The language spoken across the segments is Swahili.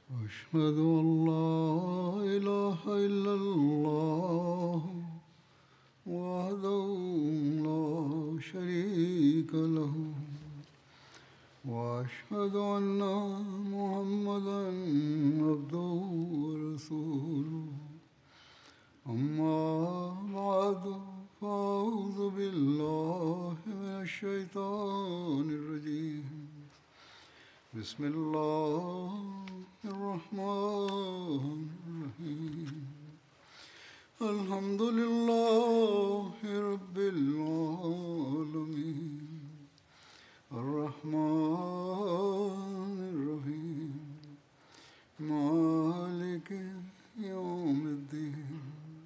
أشهد أن لا إله إلا الله وحده لا شريك له وأشهد أن محمدا عبده ورسوله أما بعد فأعوذ بالله من الشيطان الرجيم بسم الله الرحمن الرحيم الحمد لله رب العالمين الرحمن الرحيم مالك يوم الدين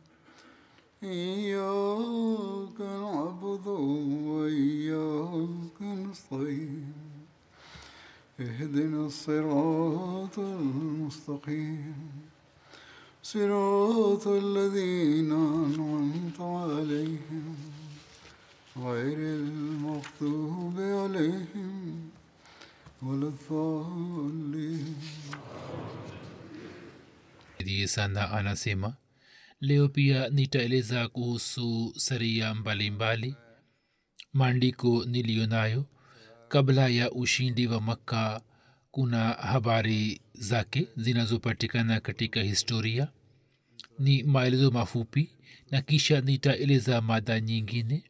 إياك نعبد وإياك نستعين اهدنا الصراط المستقيم صراط الذين أنعمت عليهم غير المغضوب عليهم ولا الضالين Ndiye sana anasema leo pia nitaeleza kuhusu saria mbalimbali maandiko niliyo nayo kabla ya ushindi wa makka kuna habari zake zinazopatikana katika historia ni maelezo mafupi na kisha nitaeleza mada nyingine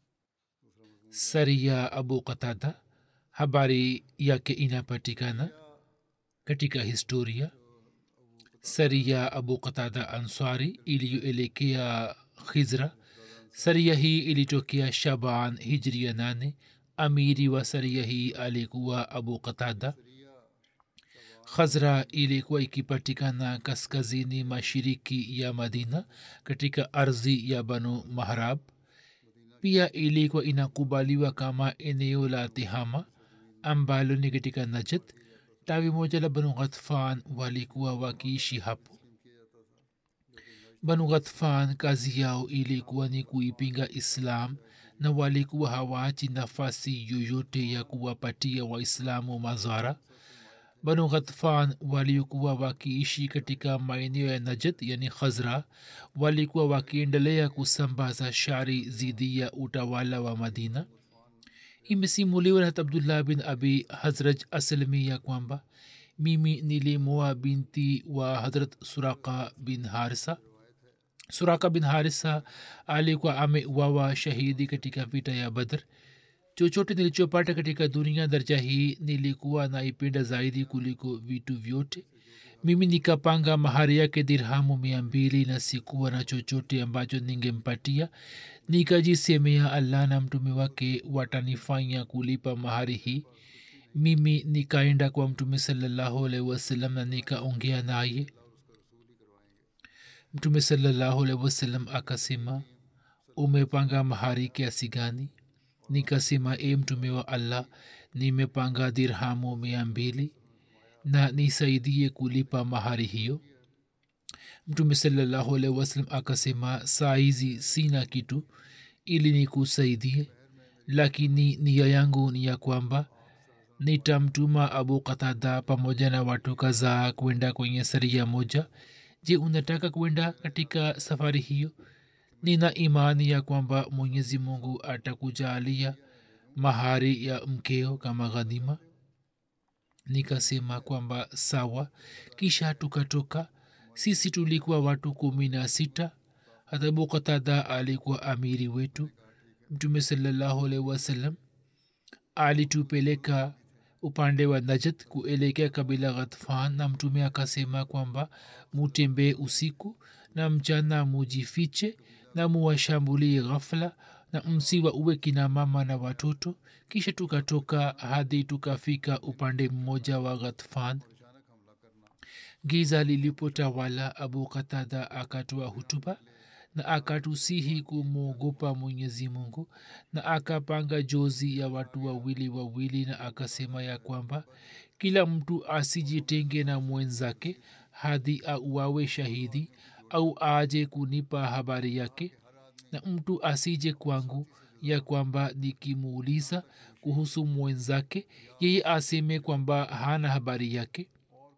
saria abu qatada habari yake inapatikana katika historia saria abu qatada ansari iliyoelekea khizra saria hii ilitokea shaban hijria nane amiri wa saria hii alikuwa abu qatada khazra ilikuwa ikipatikana kaskazini mashiriki ya madina katika ardhi ya banu mahrab pia ilikuwa inakubaliwa kama eneo la tihama ambalo ni katika najad tawi moja la banu ghatfan walikuwa wakiishi hapo banu ghatfan kazi yao ilikuwa ni kuipinga islam na walikuwa hawaachi nafasi yoyote ya kuwapatia waislamu mazara banu ghatfan waliokuwa wakiishi katika maeneo ya najad yani khazra walikuwa wakiendelea kusambaza shari dhidi ya utawala wa madina imesimuliwa na abdullah bin abi hazraj aslmi ya kwamba mimi nilimoa binti wa hadrat suraka bin harisa suraka bin harisa alikuwa ameuawa shahidi katika vita ya badr chochote nilichopata katika dunia daraja hii nilikuwa naipenda zaidi kuliko vitu vyote mimi nikapanga mahari yake dirhamu mia mbili na sikuwa na chochote ambacho ningempatia nikajisemea allah na mtume wake watanifanya kulipa mahari hii mimi nikaenda kwa mtume salallahu alaihi wasallam na nikaongea naye mtume salallahu alaihi wasallam akasema umepanga mahari kiasi gani nikasema e mtume wa allah nimepanga dirhamu mia mbili na nisaidie kulipa mahari hiyo mtume salallahu alaihi wasallam akasema saa hizi sina kitu ili nikusaidie lakini nia yangu ni ya kwamba nitamtuma abu katada pamoja na watu kadhaa kwenda kwenye saria moja je unataka kwenda katika safari hiyo nina imani ya kwamba mwenyezi mungu atakujalia mahari ya mkeo kama ghadhima nikasema kwamba sawa kisha tukatoka sisi tulikuwa watu kumi na sita hata bukatada alikuwa amiri wetu mtume salallahu alaihi wasallam alitupeleka upande wa najat kuelekea kabila ghatfan na mtume akasema kwamba mutembee usiku na mchana mujifiche na muwashambulie ghafla na msiwa uwe kina mama na watoto kisha tukatoka hadi tukafika upande mmoja wa ghatfan giza lilipotawala abu katada akatoa hutuba na akatusihi kumwogopa mwenyezi mungu na akapanga jozi ya watu wawili wawili na akasema ya kwamba kila mtu asijitenge na mwenzake hadi auawe shahidi au aje kunipa habari yake na mtu asije kwangu ya kwamba nikimuuliza kuhusu mwenzake yeye aseme kwamba hana habari yake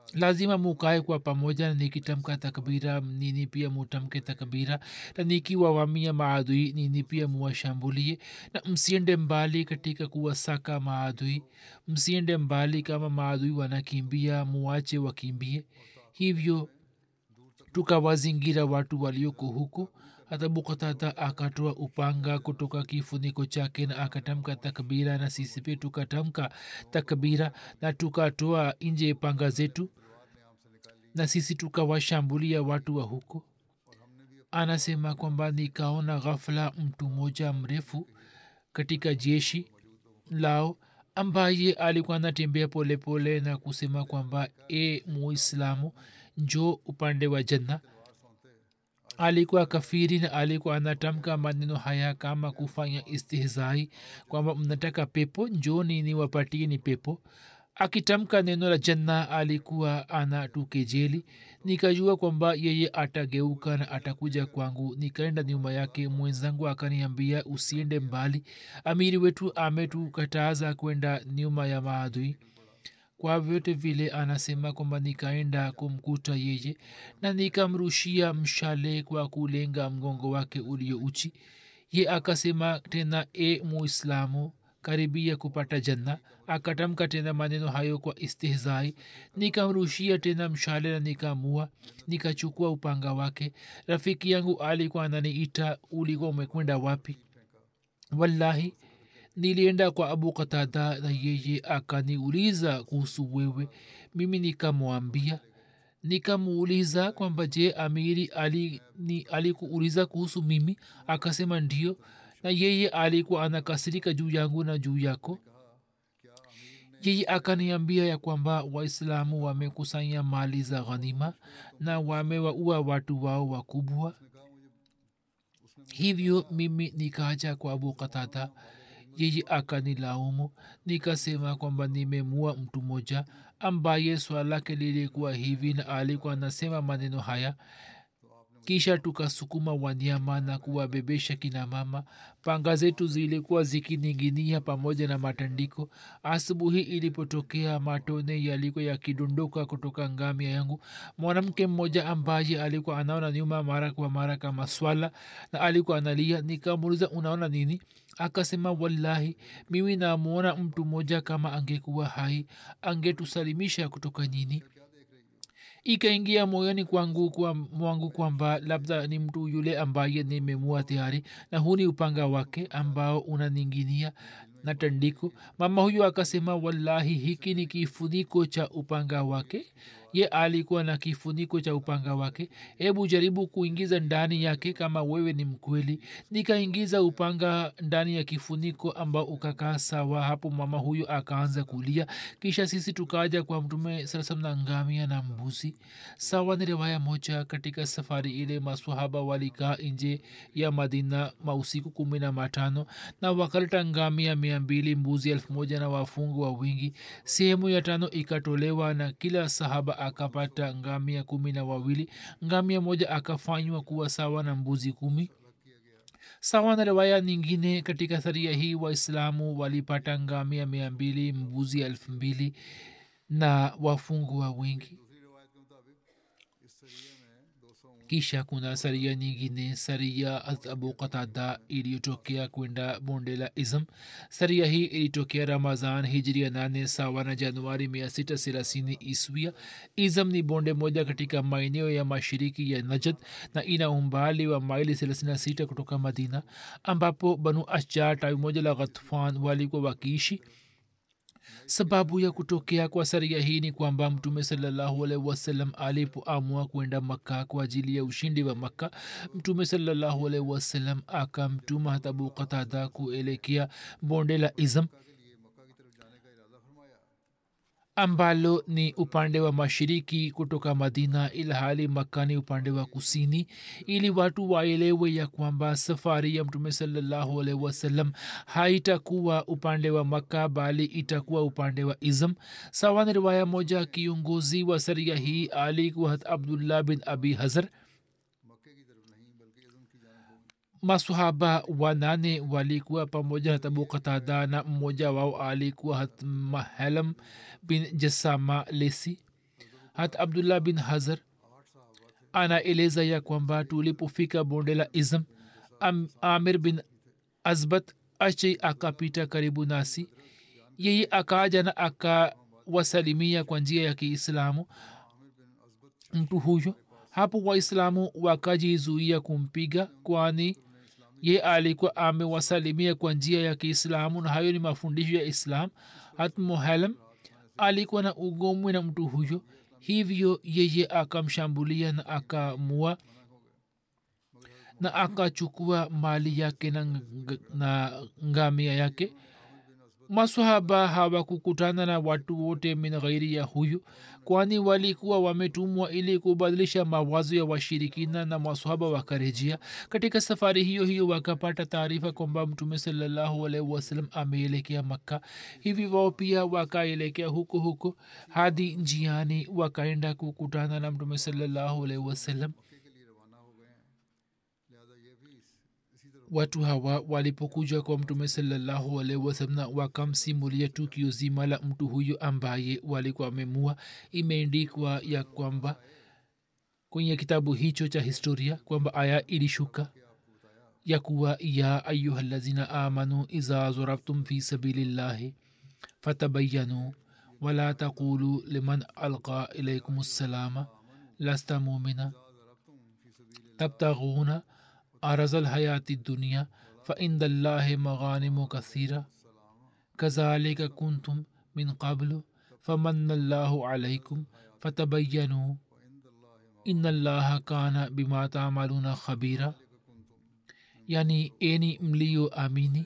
lazima mukae kwa pamoja na nikitamka takbira nini pia mutamke takbira na nikiwawamia maadui nini pia muwashambulie na msiende mbali katika kuwasaka maadui msiende mbali kama maadui wanakimbia muwache wakimbie hivyo tukawazingira watu walioko huko hata bukatata akatoa upanga kutoka kifuniko chake na akatamka takbira na sisi pia tukatamka takbira na tukatoa nje panga zetu na sisi tukawashambulia watu wa huko anasema kwamba nikaona ghafla mtu mmoja mrefu katika jeshi lao ambaye alikuwa anatembea polepole na kusema kwamba e muislamu njo upande wa janna alikuwa kafiri na alikuwa anatamka maneno haya kama kufanya istihzai kwamba mnataka pepo njoni niwapatie ni pepo akitamka neno la janna alikuwa anatukejeli nikajua kwamba yeye atageuka na atakuja kwangu nikaenda nyuma yake mwenzangu akaniambia usiende mbali amiri wetu ametukataza kwenda nyuma ya maadui kwa vyote vile anasema kwamba nikaenda kumkuta yeye na nikamrushia mshale kwa kulenga mgongo wake ulio uchi ye akasema tena e muislamu karibia kupata janna akatamka tena maneno hayo kwa istihzai nikamrushia tena mshale na nikamua nikachukua upanga wake rafiki yangu alikuwa ananiita ulikuwa umekwenda wapi wallahi nilienda kwa abu katada na yeye akaniuliza kuhusu wewe mimi nikamwambia nikamuuliza kwamba je amiri alikuuliza ali kuhusu mimi akasema ndio na yeye alikuwa anakasirika juu yangu na juu yako yeye akaniambia ya kwamba waislamu wamekusanya mali za ghanima na wamewaua watu wao wakubwa hivyo mimi nikaja kwa abu katada yeye akanilaumu nikasema kwamba nimemua mtu mmoja ambaye swala lake lilikuwa hivi na alikuwa anasema maneno haya kisha tukasukuma wanyama na kuwabebesha kina mama panga zetu zilikuwa zikininginia pamoja na matandiko asubuhi ilipotokea matone yalikuwa yakidondoka kutoka ngamia yangu mwanamke mmoja ambaye alikuwa anaona nyuma mara kwa mara kama swala na alikuwa analia nikamuuliza unaona nini akasema wallahi mimi namwona mtu mmoja kama angekuwa hai angetusalimisha kutoka nyini ikaingia moyoni kwangu kwa mwangu kwamba labda ni mtu yule ambaye nimemua tayari na huu ni upanga wake ambao unaninginia na tandiko mama huyu akasema wallahi hiki ni kifuniko cha upanga wake ye alikuwa na kifuniko cha upanga wake hebu jaribu kuingiza ndani yake kama wewe ni mkweli nikaingiza upanga ndani ya kifuniko ambao ukakaa sawa hapo mama huyo akaanza kulia kisha sisi tukaja kwa mtume sarasam na ngamia na mbuzi sawa ni riwaya moja katika safari ile maswahaba walikaa nje ya madina mausiku kumi na matano na wakaleta ngamia mia mbili mbuzi elfu moja na wafungu wa wingi sehemu ya tano ikatolewa na kila sahaba akapata ngamia kumi na wawili ngamia moja akafanywa kuwa sawa na mbuzi kumi sawa na riwaya nyingine katika saria hii waislamu walipata ngamia mia mbili mbuzi elfu mbili na wafungwa wengi kisha kuna saria nyingine saria abu qatada iliyotokea kwenda bonde la ism saria hii ilitokea ramazan hijria nane sawa na januari mia sita thelathini iswia ism ni bonde moja katika maeneo ya mashiriki ya najad na ina umbali wa maili thelathini na sita kutoka madina ambapo banu ashjar tawi moja la ghatfan walikuwa wakiishi sababu ya kutokea kwa saria hii ni kwamba mtume salallahu alaihi wasallam alipoamua kwenda makka kwa ajili ya ushindi wa makka mtume salallahu alaihi wasallam akamtuma hata abu qatada kuelekea bonde la izam ambalo ni upande wa mashiriki kutoka madina ilhali makka ni upande wa kusini ili watu waelewe ya kwamba safari ya mtume salallahu alaihi wasallam haitakuwa upande wa makka bali itakuwa upande wa izam sawa ni riwaya moja kiongozi wa saria hii alikuwa hat abdullah bin abi hazar masahaba wanane walikuwa pamoja na tabu katada na mmoja wao alikuwa hat mahalam bin jasama lesi hata abdullah bin hazar anaeleza ya kwamba tulipofika bonde la izm Am, amir bin azbat ache akapita karibu nasi yeye akaja na akawasalimia kwa njia ya kiislamu mtu huyo hapo waislamu wakajizuia kumpiga kwani ye alikuwa amewasalimia kwa njia ya kiislamu na hayo ni mafundisho ya islam hat muhalam alikuwa na ugomwi na mtu huyo hivyo yeye akamshambulia na akamua na akachukua mali yake na, ng- na ngamia yake masahaba hawakukutana na watu wote min ghairi ya huyu kwani walikuwa wametumwa ili kubadilisha mawazo ya washirikina na masahaba wakarejea katika safari hiyo hiyo wakapata taarifa kwamba mtume salallahu alaihi wasallam ameelekea makka hivi wao pia wakaelekea huko huko hadi njiani wakaenda kukutana na mtume salallahu alaihi wasallam watu hawa walipokuja kwa mtume salallahu alaihi wasallam na wakamsimulia tukio zima la mtu huyo ambaye walikuwa wamemua imeendikwa ya kwamba kwenye kitabu hicho cha historia kwamba aya ilishuka ya kuwa ya ayuha lazina amanu iza zorabtum fi sabilillahi fatabayanu wala taqulu liman alqa ilaikum ssalama lasta mumina tabtaghuna عرض الحياة الدنيا فعند الله مغانم كثيرة كذلك كنتم من قبل فمن الله عليكم فتبينوا إن الله كان بما تعملون خبيرا yani eni mliyoamini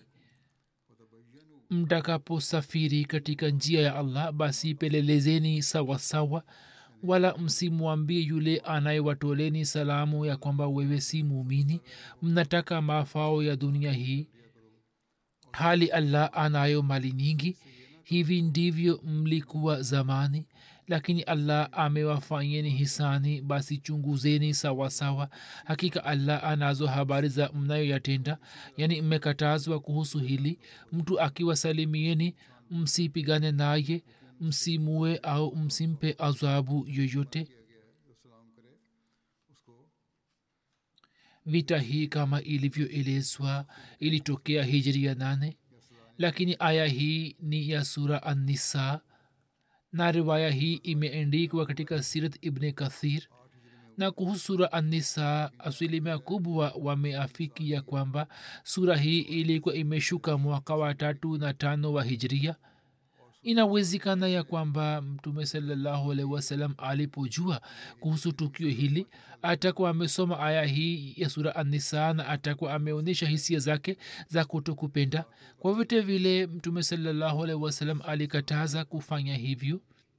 mtakaposafiri katika njia ya allah basi pelelezeni sawasawa wala msimwambie yule anayewatoleni salamu ya kwamba wewe si muumini mnataka mafao ya dunia hii hali allah anayo mali nyingi hivi ndivyo mlikuwa zamani lakini allah amewafanyeni hisani basi chunguzeni sawasawa hakika allah anazo habari za mnayoyatenda yani mmekatazwa kuhusu hili mtu akiwasalimieni msipigane naye msimue au msimpe adhabu yoyote vita hii kama ilivyoelezwa ilitokea hijri ya nane lakini aya hii ni ya sura annisa na riwaya hii imeendikwa katika sirat ibne kathir na kuhusu sura annisa asilimia kubwa wameafiki ya kwamba sura hii ilikuwa imeshuka mwaka wa tatu na tano wa hijria inawezekana ya kwamba mtume salallahu alaihi wasallam alipojua kuhusu tukio hili atakuwa amesoma aya hii ya sura anisa na atakuwa ameonyesha hisia zake za kutokupenda kwa vyote vile mtume salallahu alaihi wasallam alikataza kufanya hivyo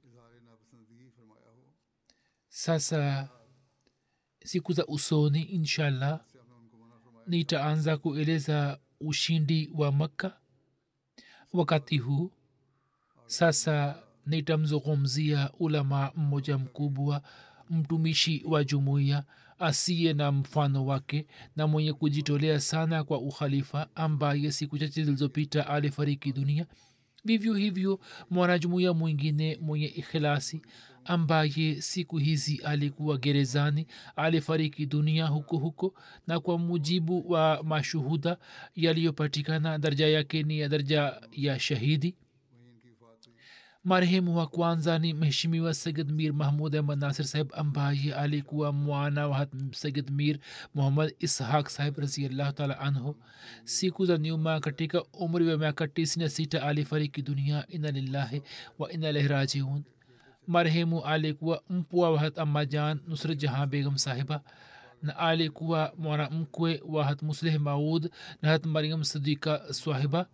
sasa siku za usoni inshallah nitaanza kueleza ushindi wa makka wakati huu sasa nitamzungumzia ulama mmoja mkubwa mtumishi wa jumuiya asiye na mfano wake na mwenye kujitolea sana kwa ukhalifa ambaye siku chache zilizopita alifariki dunia vivyo hivyo mwanajumuiya mwingine mwenye ikhilasi ambaye siku hizi alikuwa gerezani alifariki dunia huko huko na kwa mujibu wa mashuhuda yaliyopatikana daraja yake ni ya daraja ya shahidi marehemu wa kwanza ni mheshimiwa sayid mir mahmud ahmad nasir saheb ambaye alikuwa mwana wa sayid mir muhammad ishaq saheb raziallahu taala anhu siku za nyuma katika umri wa miaka tisini na sita alifariki dunia ina lillahi wa ina ilahi rajiun marehemu alikuwa mpwa wa hat ammajan nusrat jahan begum sahiba na alikuwa mwanamkwe wa hat musleh maud na hat mariam sadika swahiba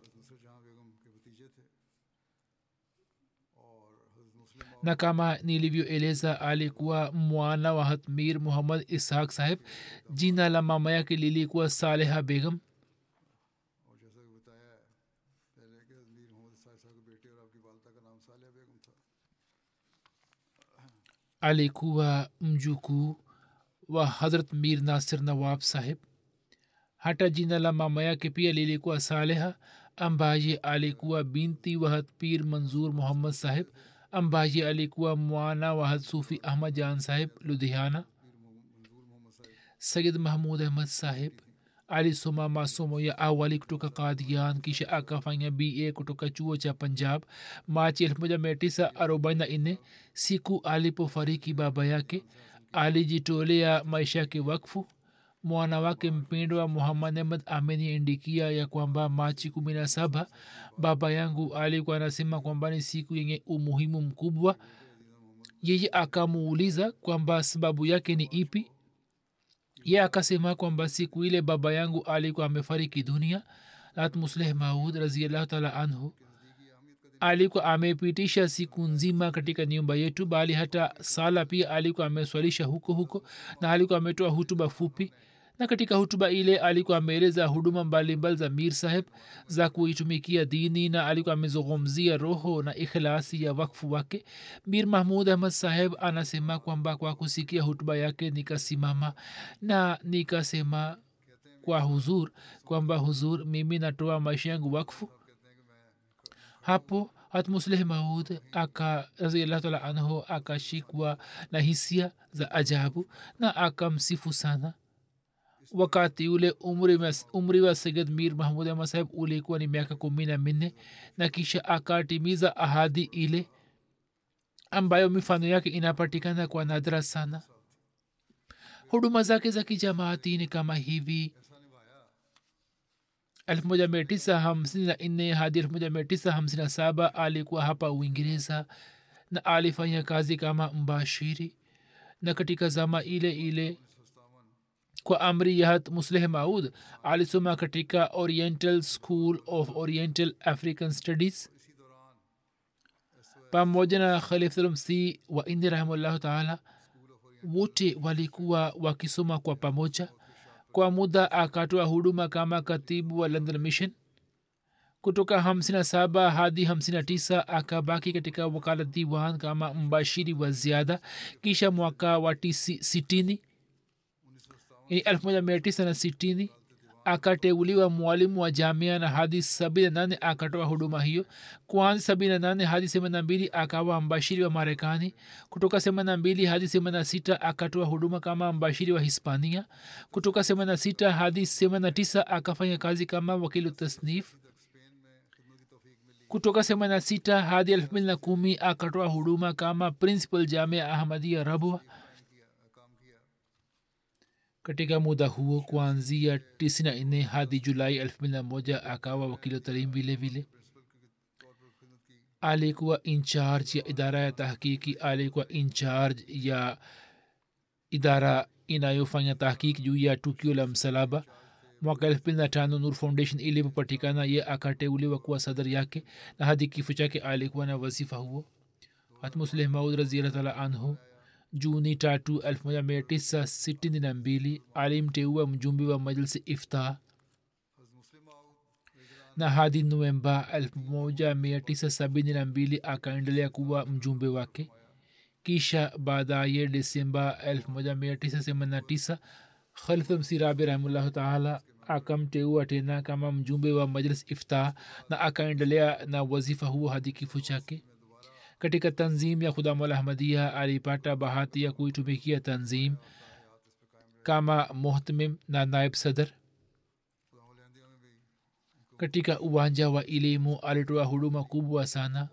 na kama nilivyoeleza alikuwa mwana wa hatmir muhammad ishaq saheb jina la mama yake lilikuwa saleha begum alikuwa mjukuu wa hazrat mir nasir nawab saheb hata jina la mama yake pia lilikuwa saleha ambaye alikuwa binti wa hatpir manzur muhammad saheb ambaye alikuwa mwana wa hadsufi ahmad jan saheb ludhiana sayid mahmud ahmad saheb alisoma masomo ya awali kutoka kadian kisha akafanya ba kutoka chuo cha punjab machi 1944 siku alipofariki baba yake alijitolea maisha yake wakfu mwana wake mpendwa muhammad ahmad ameniindikia ya kwamba machi kumi na saba baba yangu alikuwa anasema kwamba ni siku yenye umuhimu mkubwa yeye akamuuliza kwamba sababu yake ni ipi ye akasema kwamba siku ile baba yangu alikuwa amefariki dunia rat musleh maud raziallahu taala anhu alikuwa amepitisha siku nzima katika nyumba yetu bali hata sala pia alikuwa ameswalisha huko huko na alikuwa ametoa hutuba fupi na katika hutuba ile alikuwa ameeleza huduma mbalimbali za mir saheb za kuitumikia dini na alikuwa amezungumzia roho na ikhlasi ya wakfu wake mir mahmud ahmad saheb anasema kwamba kwa kusikia hutuba yake nikasimama na nikasema kwa huzur kwamba huzur mimi natoa maisha yangu wakfu hapo hatmusleh maud aka raziallahu taala anhu akashikwa na hisia za ajabu na akamsifu sana wakati ule umri, mas, umri wa sayid mir mahmud ahmad saheb ulikuwa ni miaka kumi na minne na kisha akatimiza ahadi ile ambayo mifano yake inapatikana kwa nadra sana huduma zake za kijamaati ni kama hivi 1954 hadi 1957 alikuwa hapa uingereza na alifanya kazi kama mbashiri na katika zama ile ile kwa amri yahat musleh maud alisoma katika oriental school of oriental african studies pamoja na khalifulmsi wa indi rahimahullahu taala wote walikuwa wakisoma kwa pamoja kwa muda akatoa huduma kama katibu wa london mission kutoka 57 hadi 59 akabaki katika wakala diwan kama mbashiri wa ziada kisha mwaka wa 60 yani 1960 akateuliwa mwalimu wa jamia na hadi 78 akatoa huduma hiyo kwanza 78 hadi 82 akawa mbashiri wa marekani kutoka 82 hadi 86 akatoa huduma kama mbashiri wa hispania kutoka 86 hadi 89 akafanya kazi kama wakili tasnif kutoka 86 hadi 210 akatoa huduma kama principal jamia ahmadia rabwa katika muda huo kuanzia 94 hadi julai 21 akawa wakili wa talim vile vile alikuwa incharge ya idara ya tahkiki alikuwa incharge ya idara inayofanya tahkik juu ya tukio la msalaba mwaka elfu mbili na tano nur foundation ilipopatikana ye akateuliwa kuwa sadar yake na hadi kifo chake alikuwa na wasifa huo hatmusleh maud raziallah taala anhu juni tatu 1962 alimteua mjumbe wa majlisi ifta na hadi novemba 1972 akaendelea kuwa mjumbe wake kisha baadaye desemba 1989 khalfa msirabi rahimullahu taala akamteua tena kama mjumbe wa majlis ifta na akaendelea na wazifa huo hadi kifo chake katika tanzim ya khudamul ahmadia alipata bahati ya kuitumikia tanzim kama muhtmim na naib sadr katika uwanja wa elimu alitoa huduma kubwa sana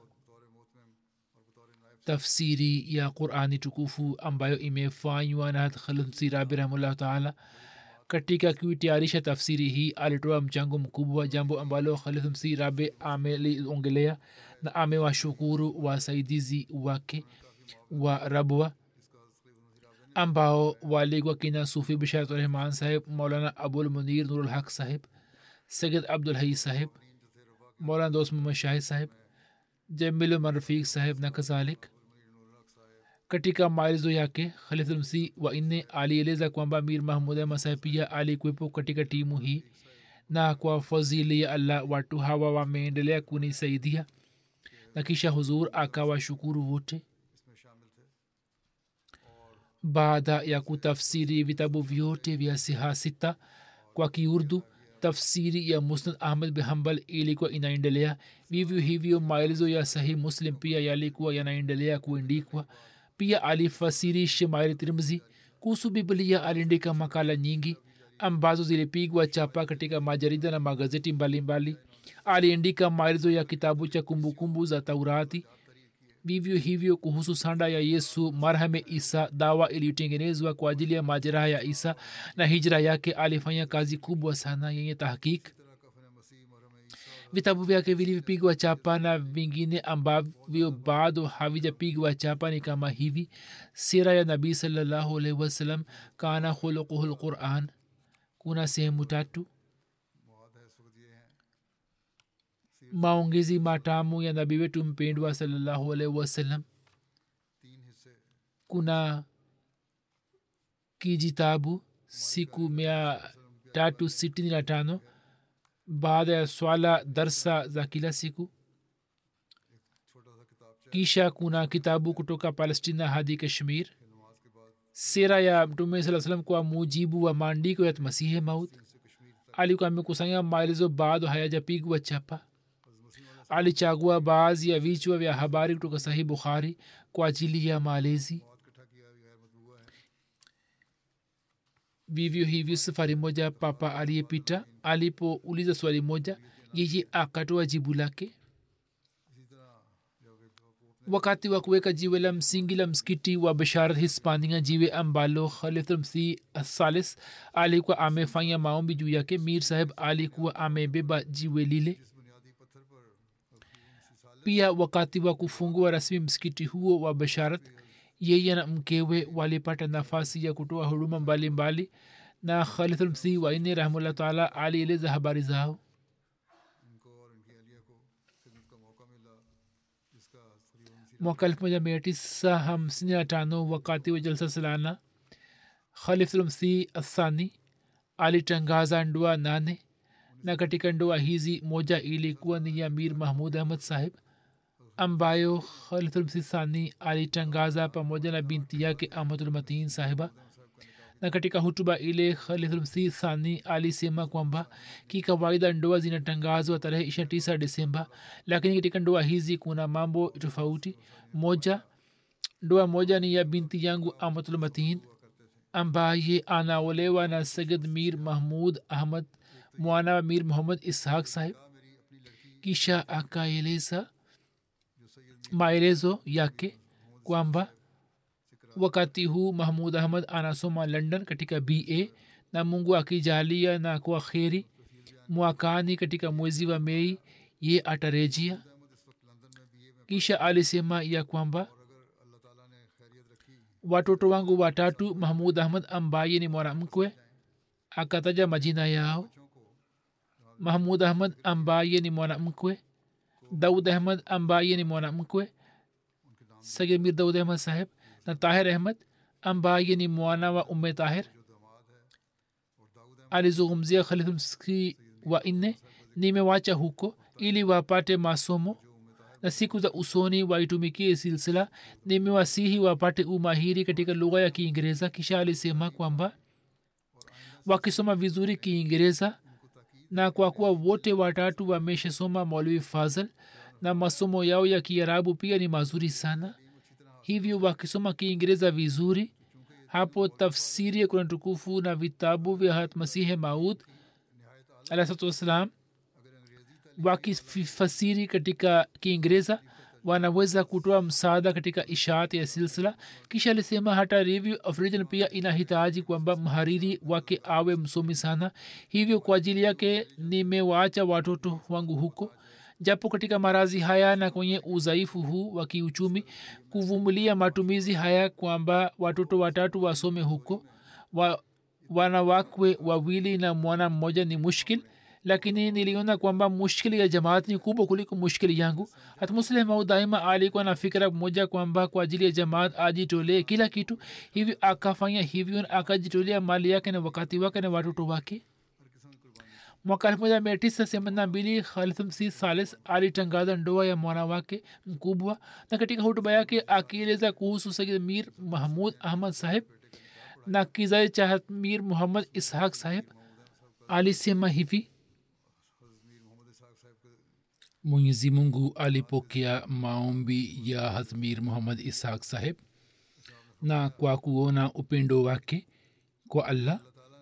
tafsiri ya qurani tukufu ambayo imefanywa na khalmsirabi rahimullah taala katika kuitayarisha tafsiri hii alitoa mchango mkubwa jambo ambalo khalifmsi rabe ameliongelea na amewashukuru wasaidizi wake wa rabwa ambao walikuwa kina sufi bisharturahman saheb maulana abul munir nurulhaq saheb sayid abdul hai saheb maulana dost muhammad shahid saheb jamilu marfiq saheb na kadhalik katika maelezo yake khalifulmsi wanne alieleza kwamba mir mahmud ahmad pia alikuwepo katika timu hii na kwa fadhili ya allah watu hawa wameendelea kunisaidia na kisha huzur akawashukuru wote baada ya kutafsiri vitabu vyote vya siha sita kwa kiurdu tafsiri ya musnad ahmad bin hambal ilikuwa inaendelea vivyo hivyo maelezo ya sahih muslim pia yalikuwa yanaendelea kuandikwa pia alifasiri shemaili tirmzi kuhusu biblia aliandika makala nyingi ambazo zilipigwa chapa katika majarida na magazeti mbalimbali aliandika maelezo ya kitabu cha kumbukumbu za taurati vivyo hivyo kuhusu sanda ya yesu marhame isa dawa iliyotengenezwa kwa ajili ya majeraha ya isa na hijra yake alifanya kazi kubwa sana yenye tahkik vitabu vyake vilivyopigwa chapa na vingine ambavyo bado havijapigwa chapa ni kama hivi sira ya nabii salallahu alaihi wasallam kana khuluquhu lquran kuna sehemu tatu maongezi matamu ya nabii wetu mpendwa salallahu alaihi wasallam kuna kijitabu siku mia tatu sitini na tano baada ya swala darsa za kila siku kisha kuna kitabu kutoka palestina hadi kashmir sera ya mtume saa salam kwa mujibu wa maandiko ya masihe maut alikuwa amekusanya maelezo bado hayajapigwa chapa alichagua baadhi ya vichwa vya habari kutoka sahih bukhari kwa ajili ya malezi vivyo hivyo safari moja papa aliyepita alipouliza swali moja yeye akatoa jibu lake wakati wa kuweka jiwe la msingi la msikiti wa basharat hispania jiwe ambalo khalifmsi salis alikuwa amefanya maombi juu yake mir saheb alikuwa amebeba jiwe lile pia wakati wa kufungua rasmi msikiti huo wa basharat yeye na mkewe walipata nafasi ya kutoa huduma mbalimbali na khalifmsi waine rahmullah taala alieleza habari zao mwaka elfu moja mia tisa hamsini na tano wakati wa jalsa salana khalifulmsi athani alitangaza ndoa nane na katika ndoa hizi moja ilikuwa ni ya mir mahmud ahmad sahib ambayo khalifulmsi thani alitangaza pamoja na binti yake ahmadulmatin sahiba na katika hutuba ile khalifulmsi thani alisema kwamba kikawaida ndoa zinatangazwa tarehe ishiri tisa desemba lakini katika ndoa hizi kuna mambo tofauti moja ndoa moja ni ya binti yangu ahmadulmatin ambaye anaolewa na sagid mir mahmud ahmad mwana wa mir muhammad ishaq sahib kisha akaeleza maelezo yake kwamba wakati huu mahmud ahmad anasoma london katika ba na mungu akijalia na kwa kheri mwakani katika mwezi wa mei ye atarejia kisha alisema ya kwamba watoto wangu watatu mahmud ahmad ambaye ni mwanamkwe akataja majina yao mahmud ahmad ambaye ni mwanamkwe daud ahmad ambaye ni mwanamkwe sagemir daud ahmad saheb na tahir ahmad ambaye ni mwana wa umme tahir alizungumzia khalifmski wa nne nimewacha huko ili wapate masomo na siku za usoni waitumikie silsila nimewasihi wapate umahiri katika lugha ya kiingereza kisha alisema kwamba wakisoma vizuri kiingereza na kwa kuwa wote watatu wameshasoma maulwi fazl na masomo yao ya kiarabu pia ni mazuri sana hivyo wakisoma kiingereza vizuri hapo tafsiri ya kuna tukufu na vitabu vya hatmasihe maud alahsatu wassalam wakifasiri katika kiingereza wanaweza kutoa msaada katika ishaat ya silsila kisha alisema hata review of religion pia inahitaji kwamba mhariri wake awe msomi sana hivyo kwa ajili yake nimewaacha watoto wangu huko japo katika marazi haya na kwenye udhaifu huu wa kiuchumi kuvumilia matumizi haya kwamba watoto watatu wasome huko wa, wanawakwe wawili na mwana mmoja ni mushkil lakini niliona kwamba mushkili ya jamaat ni kubwa kuliko mushkili yangu hata muslim daima alikuwa na fikira moja kwamba kwa ajili ya jamaat ajitolee kila kitu hivyo akafanya hivyo akajitolea mali yake na wakati wake na watoto wake mwaka elfu moja mia tisa themanini na mbili khalifmsi salis alitangaza ndoa ya mwana wake mkubwa na katika hutuba yake akieleza kuhusu sayid mir mahmud ahmad saheb na kizazi cha mir muhammad ishaq saheb alisema hivi mwenyezi mungu alipokea maombi ya hazmir muhammad ishaq saheb na kwa kuona upendo wake kwa allah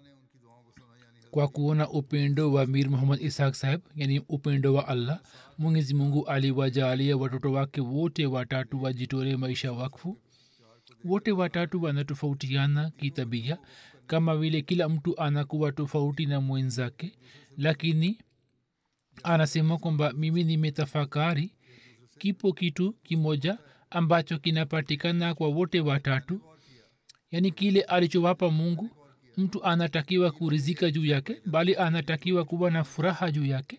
kwa kuona upendo wa mir muhammad ishaq saheb yani upendo wa allah mwenyezi mungu aliwajalia watoto wake wote watatu wajitore maisha wakfu wote watatu wanatofautiana kitabia kama vile kila mtu anakuwa tofauti na mwenzake lakini anasema kwamba mimi nimetafakari kipo kitu kimoja ambacho kinapatikana kwa wote watatu yaani kile alichowapa mungu mtu anatakiwa kurizika juu yake bali anatakiwa kuwa na furaha juu yake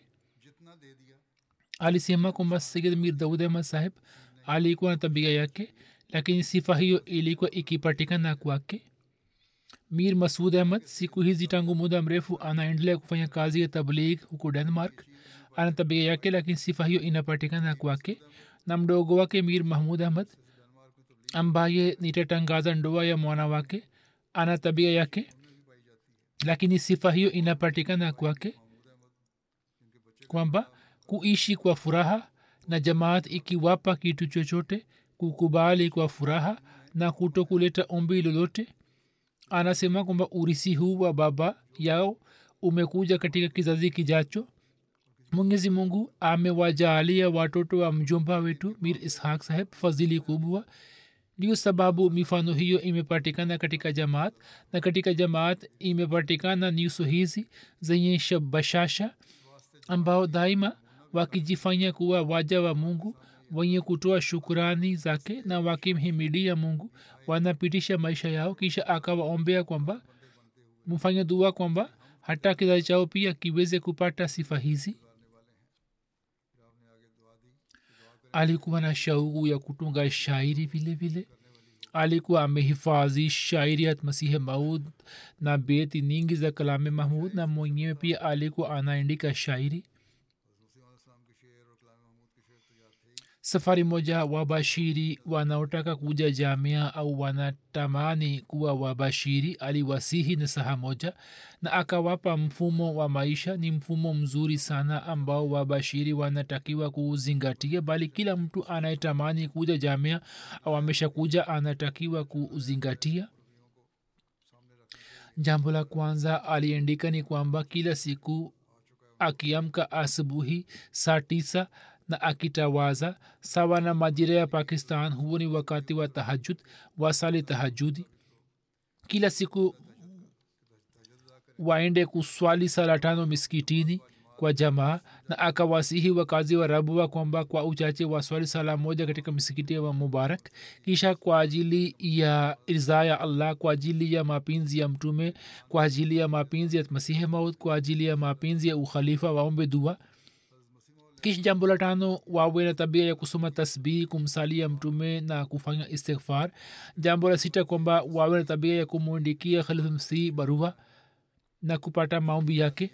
alisema kwamba sayid mir daud ahmad saheb alikuwa na tabia yake lakini sifa hiyo ilikuwa ikipatikana kwake mir masud ahmad siku hizi tangu muda mrefu anaendelea kufanya kazi ya tabligh huko denmark ana tabia yake lakini sifa hiyo inapatikana kwake na mdogo wake mir mahmud ahmad ambaye nitatangaza ndoa ya mwana wake ana tabia yake lakini sifa hiyo inapatikana kwake kwamba kuishi kwa furaha na jamaat ikiwapa kitu chochote kukubali kwa furaha na kuto kuleta ombi lolote anasema kwamba urisi huu wa baba yao umekuja katika kizazi kijacho mwenyezi mungu amewajaalia watoto wa mjomba wetu mir ishaq saheb fadhili kubwa ndio sababu mifano hiyo imepatikana katika jamaat na katika jamaat imepatikana nyuso hizi zenye bashasha ambao daima wakijifanya kuwa waja wa mungu wenye kutoa shukurani zake na wakimhimidia mungu wanapitisha maisha yao kisha akawaombea kwamba mfanye dua kwamba hata kizazi chao pia kiweze kupata sifa hizi alikuwa na shauku ya kutunga shairi vile vile alikuwa amehifadhi shairi ya masihe maud na beti nyingi za kalame mahmud na mwenyewe pia alikuwa anaandika shairi safari moja wabashiri wanaotaka kuja jamia au wanatamani kuwa wabashiri aliwasihi na saha moja na akawapa mfumo wa maisha ni mfumo mzuri sana ambao wabashiri wanatakiwa kuuzingatia bali kila mtu anayetamani kuja jamia au ameshakuja anatakiwa kuuzingatia jambo la kwanza aliandika ni kwamba kila siku akiamka asubuhi saa tisa na akitawaza sawa na majira ya pakistan huo ni wakati wa tahajud wasali tahajudi kila siku waende kuswali sala tano miskitini kwa jamaa na akawasihi wakazi wa rabua kwamba kwa uchache waswali sala moja katika misikiti wa mubarak kisha kwa ajili ya irzaa ya allah kwa ajili ya mapenzi ya mtume kwa ajili ya mapenzi ya masihi maut kwa ajili ya mapenzi ya ukhalifa waombe dua kisha jambo la tano wawe na tabia ya kusoma tasbihi kumsalia mtume na kufanya istighfar jambo la sita kwamba wawe na tabia ya kumwandikia khalifmsi barua na kupata maombi yake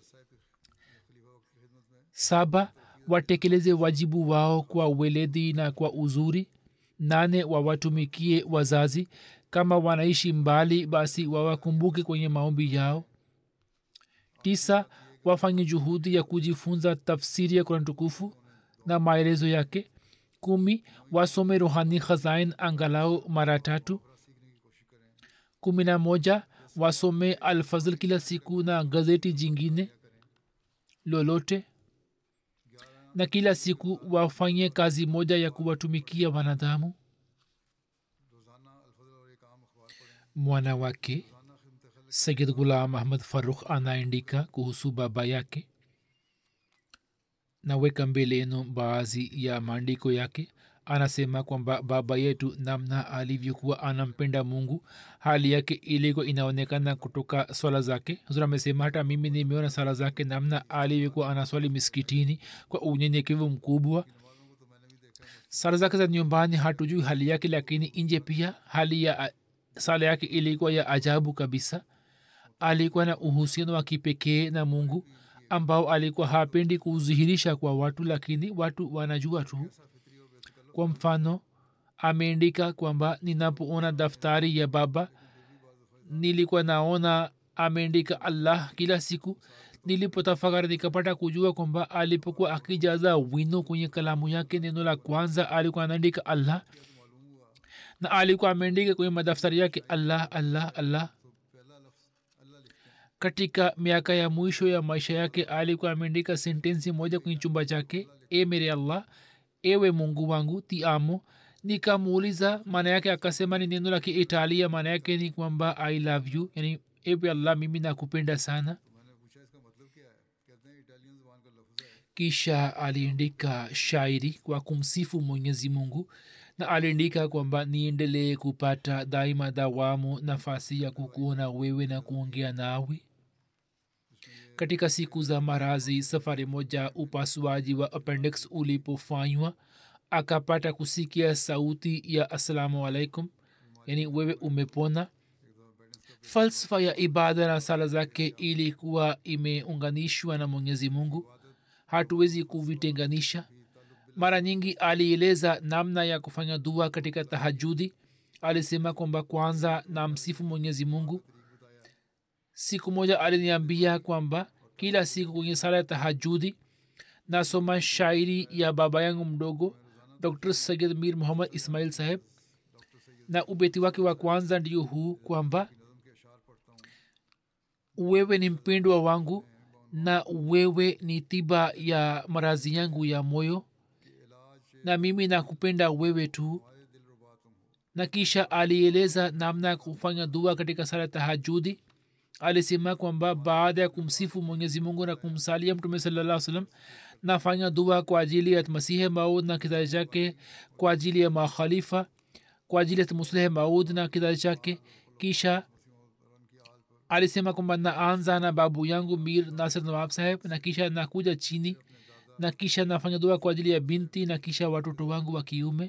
saba watekeleze wajibu wao kwa weledi na kwa uzuri nane wawatumikie wazazi kama wanaishi mbali basi wawakumbuke kwenye maombi yao tisa wafanye juhudi ya kujifunza tafsiri ya kurani tukufu na maelezo yake kumi wasome rohani khazain angalau mara tatu kumi na moja wasome alfazl kila siku na gazeti jingine lolote na kila siku wafanye kazi moja ya kuwatumikia wanadamu mwana wake sayid gulam ahmad farukh anaandika kuhusu baba yake naweka mbele yenu baadhi ya maandiko yake anasema kwamba baba yetu namna alivyokuwa anampenda mungu hali yake ilikuwa inaonekana kutoka swala zake huzur amesema hata mimi nimeona swala zake namna alivyokuwa anaswali miskitini kwa unyenyekevu mkubwa sala zake za nyumbani hatujui hali yake lakini nje pia hali ya sala yake ilikuwa ya ajabu kabisa alikuwa na uhusiano wa kipekee na mungu ambao alikuwa hapendi kudhihirisha kwa watu lakini watu wanajua tu kwa mfano ameandika kwamba ninapoona daftari ya baba nilikuwa naona ameandika allah kila siku nilipotafakari nikapata kujua kwamba alipokuwa akijaza wino kwenye kalamu yake neno la kwanza alikuwa anaandika allah na alikuwa ameandika kwenye madaftari yake allah allah allah katika miaka ya mwisho ya maisha yake alikuwa ameandika sentensi moja kwenye chumba chake e mere allah ewe mungu wangu tiamo nikamuuliza maana yake akasema ni neno la kiitalia maana yake ni kwamba i love you yani ewe allah mimi nakupenda sana kisha aliandika shairi kwa kumsifu mwenyezi mungu na aliandika kwamba niendelee kupata daima dawamu nafasi ya kukuona wewe na kuongea nawe katika siku za marazi safari moja upasuaji wa appendix ulipofanywa akapata kusikia sauti ya assalamu alaikum yani wewe umepona falsafa ya ibada na sala zake ilikuwa imeunganishwa na mwenyezi mungu hatuwezi kuvitenganisha mara nyingi alieleza namna ya kufanya dua katika tahajudi alisema kwamba kwanza na msifu mwenyezi mungu siku moja aliniambia kwamba kila siku kwenye sala ya tahajudi nasoma shairi ya baba yangu mdogo dr sayid mir muhammad ismail saheb na ubeti wake wa kwanza ndio huu kwamba wewe ni mpendwa wangu na wewe ni tiba ya marazi yangu ya moyo na mimi nakupenda wewe tu na kisha alieleza namna ya kufanya dua katika sala tahajudi alisema kwamba baada ya kumsifu mwenyezi mungu na kumsalia mtume salaa salam nafanya dua kwa ajili ya masihe maud na kizazi chake kwa ajili ya makhalifa kwa ajili ya muslihe maud na kizazi chake kisha alisema kwamba naanza na babu yangu mir nasir nawab saheb na kisha nakuja chini na kisha nafanya dua kwa ajili ya binti na kisha watoto wangu wa kiume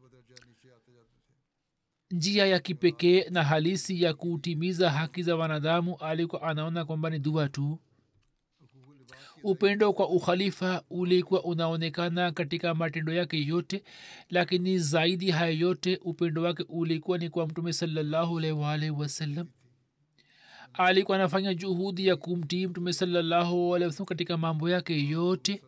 njia ya kipekee na halisi ya kutimiza haki za wanadamu alikuwa anaona kwamba ni dua tu upendo kwa ukhalifa ulikuwa unaonekana katika matendo yake yote lakini zaidi haya yote upendo wake ulikuwa ni kwa mtume salallahu alaihi wasallam alikuwa anafanya juhudi ya kumtii mtume salallahu alaihi wasallam katika mambo yake yote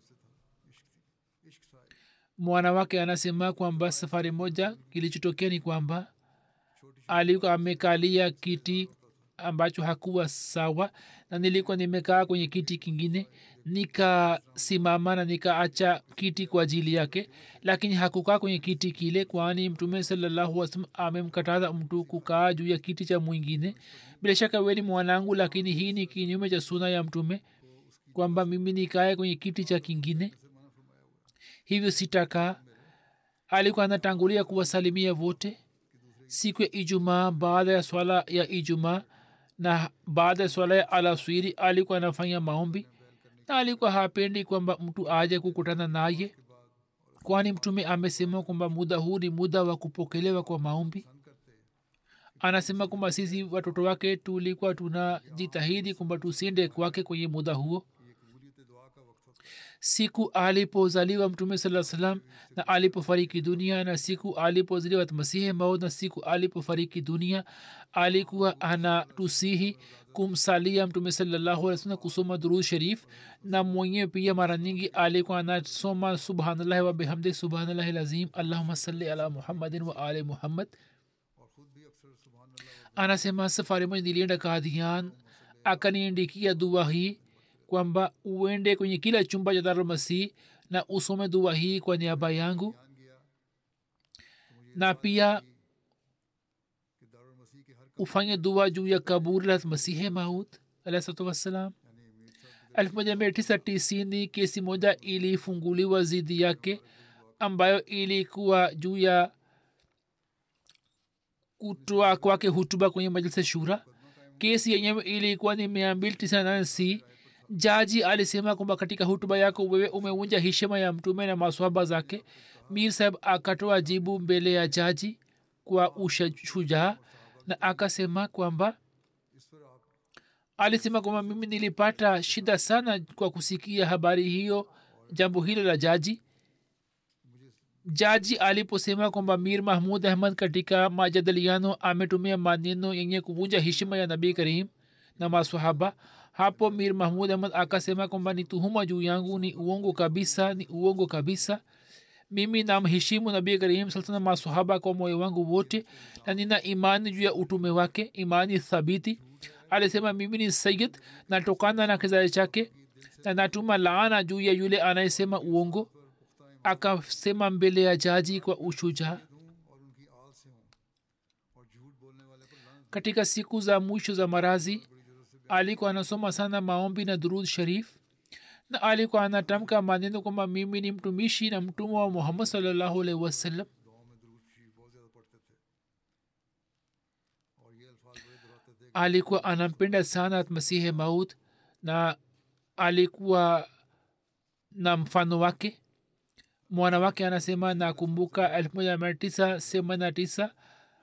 mwana wake anasema kwamba safari moja kilichotokea ni kwamba alikuwa amekalia kiti ambacho hakuwa sawa na nilikuwa nimekaa kwenye kiti kingine nikasimama na nikaacha kiti kwa ajili yake lakini hakukaa kwenye kiti kile kwani mtume salallahu wasalam amemkataza mtu kukaa juu ya kiti cha mwingine bila shaka we ni mwanangu lakini hii ni kinyume cha suna ya mtume kwamba mimi nikae kwenye kiti cha kingine hivyo sitakaa alikuwa anatangulia kuwasalimia wote siku ya ijumaa baada ya swala ya ijumaa na baada ya swala ya alaswiri alikuwa anafanya maombi na alikuwa hapendi kwamba mtu aje kukutana naye kwani mtume amesema kwamba muda huu ni muda wa kupokelewa kwa maombi anasema kwamba sisi watoto wake tulikuwa tunajitahidi kwamba tusiende kwake kwenye muda huo siku alipozaliwa mtume saa salam na alipofariki dunia na siku alipozaliwa masihi maud na siku alipofariki dunia alikuwa anatusihi kumsalia mtume sallahualwasalam kusoma durud sharif na mwenyewe pia mara nyingi alikuwa anasoma subhanallahi wabihamdi subhanallahi lazim allahuma salli ala muhammadin wa ali muhammad anasema safari moja nilienda kadhian akaniandikia dua hii kwamba uende kwenye kila chumba cha darulmasih na usome dua hii kwa niaba yangu na pia ufanye dua juu ya kaburi la masihe maud alahsatu wassalam elfu moja mia tisa tisini kesi moja ilifunguliwa zidi yake ambayo ilikuwa juu ya kutoa kwake hutuba kwenye majlisa shura kesi yenyewe ilikuwa ni mia mbili tisini na nane c jaji alisema kwamba katika hutuba yako wewe umeunja heshima ya mtume na maswaba zake mir saheb akatoa jibu mbele ya jaji kwa ushujaa na akasema kwamba alisema kwamba mimi nilipata shida sana kwa kusikia habari hiyo jambo hilo la jaji jaji aliposema kwamba mir mahmud ahmad katika majadiliano ametumia maneno yenye kuvunja heshima ya nabii karim na maswahaba hapo mir mahmud ahmad akasema kwamba ni tuhuma juu yangu ni uongo kabisa ni uongo kabisa mimi namheshimu nabii karim saa masahaba kwa moyo wangu wote na nina imani juu ya utume wake imani thabiti alisema mimi ni sayid natokana na kizazi chake na natuma laana juu ya yule anayesema uongo akasema mbele ya jaji kwa ushujaa katika siku za mwisho za marazi alikuwa anasoma sana maombi na durud sharif na alikuwa anatamka maneno kwamba mimi ni mtumishi na mtumwa wa muhammad salllahu alaihi wasallam alikuwa anampenda sana masihe maut na alikuwa na mfano wake mwana wake anasema nakumbuka elfu moja mia tisa themanini tisa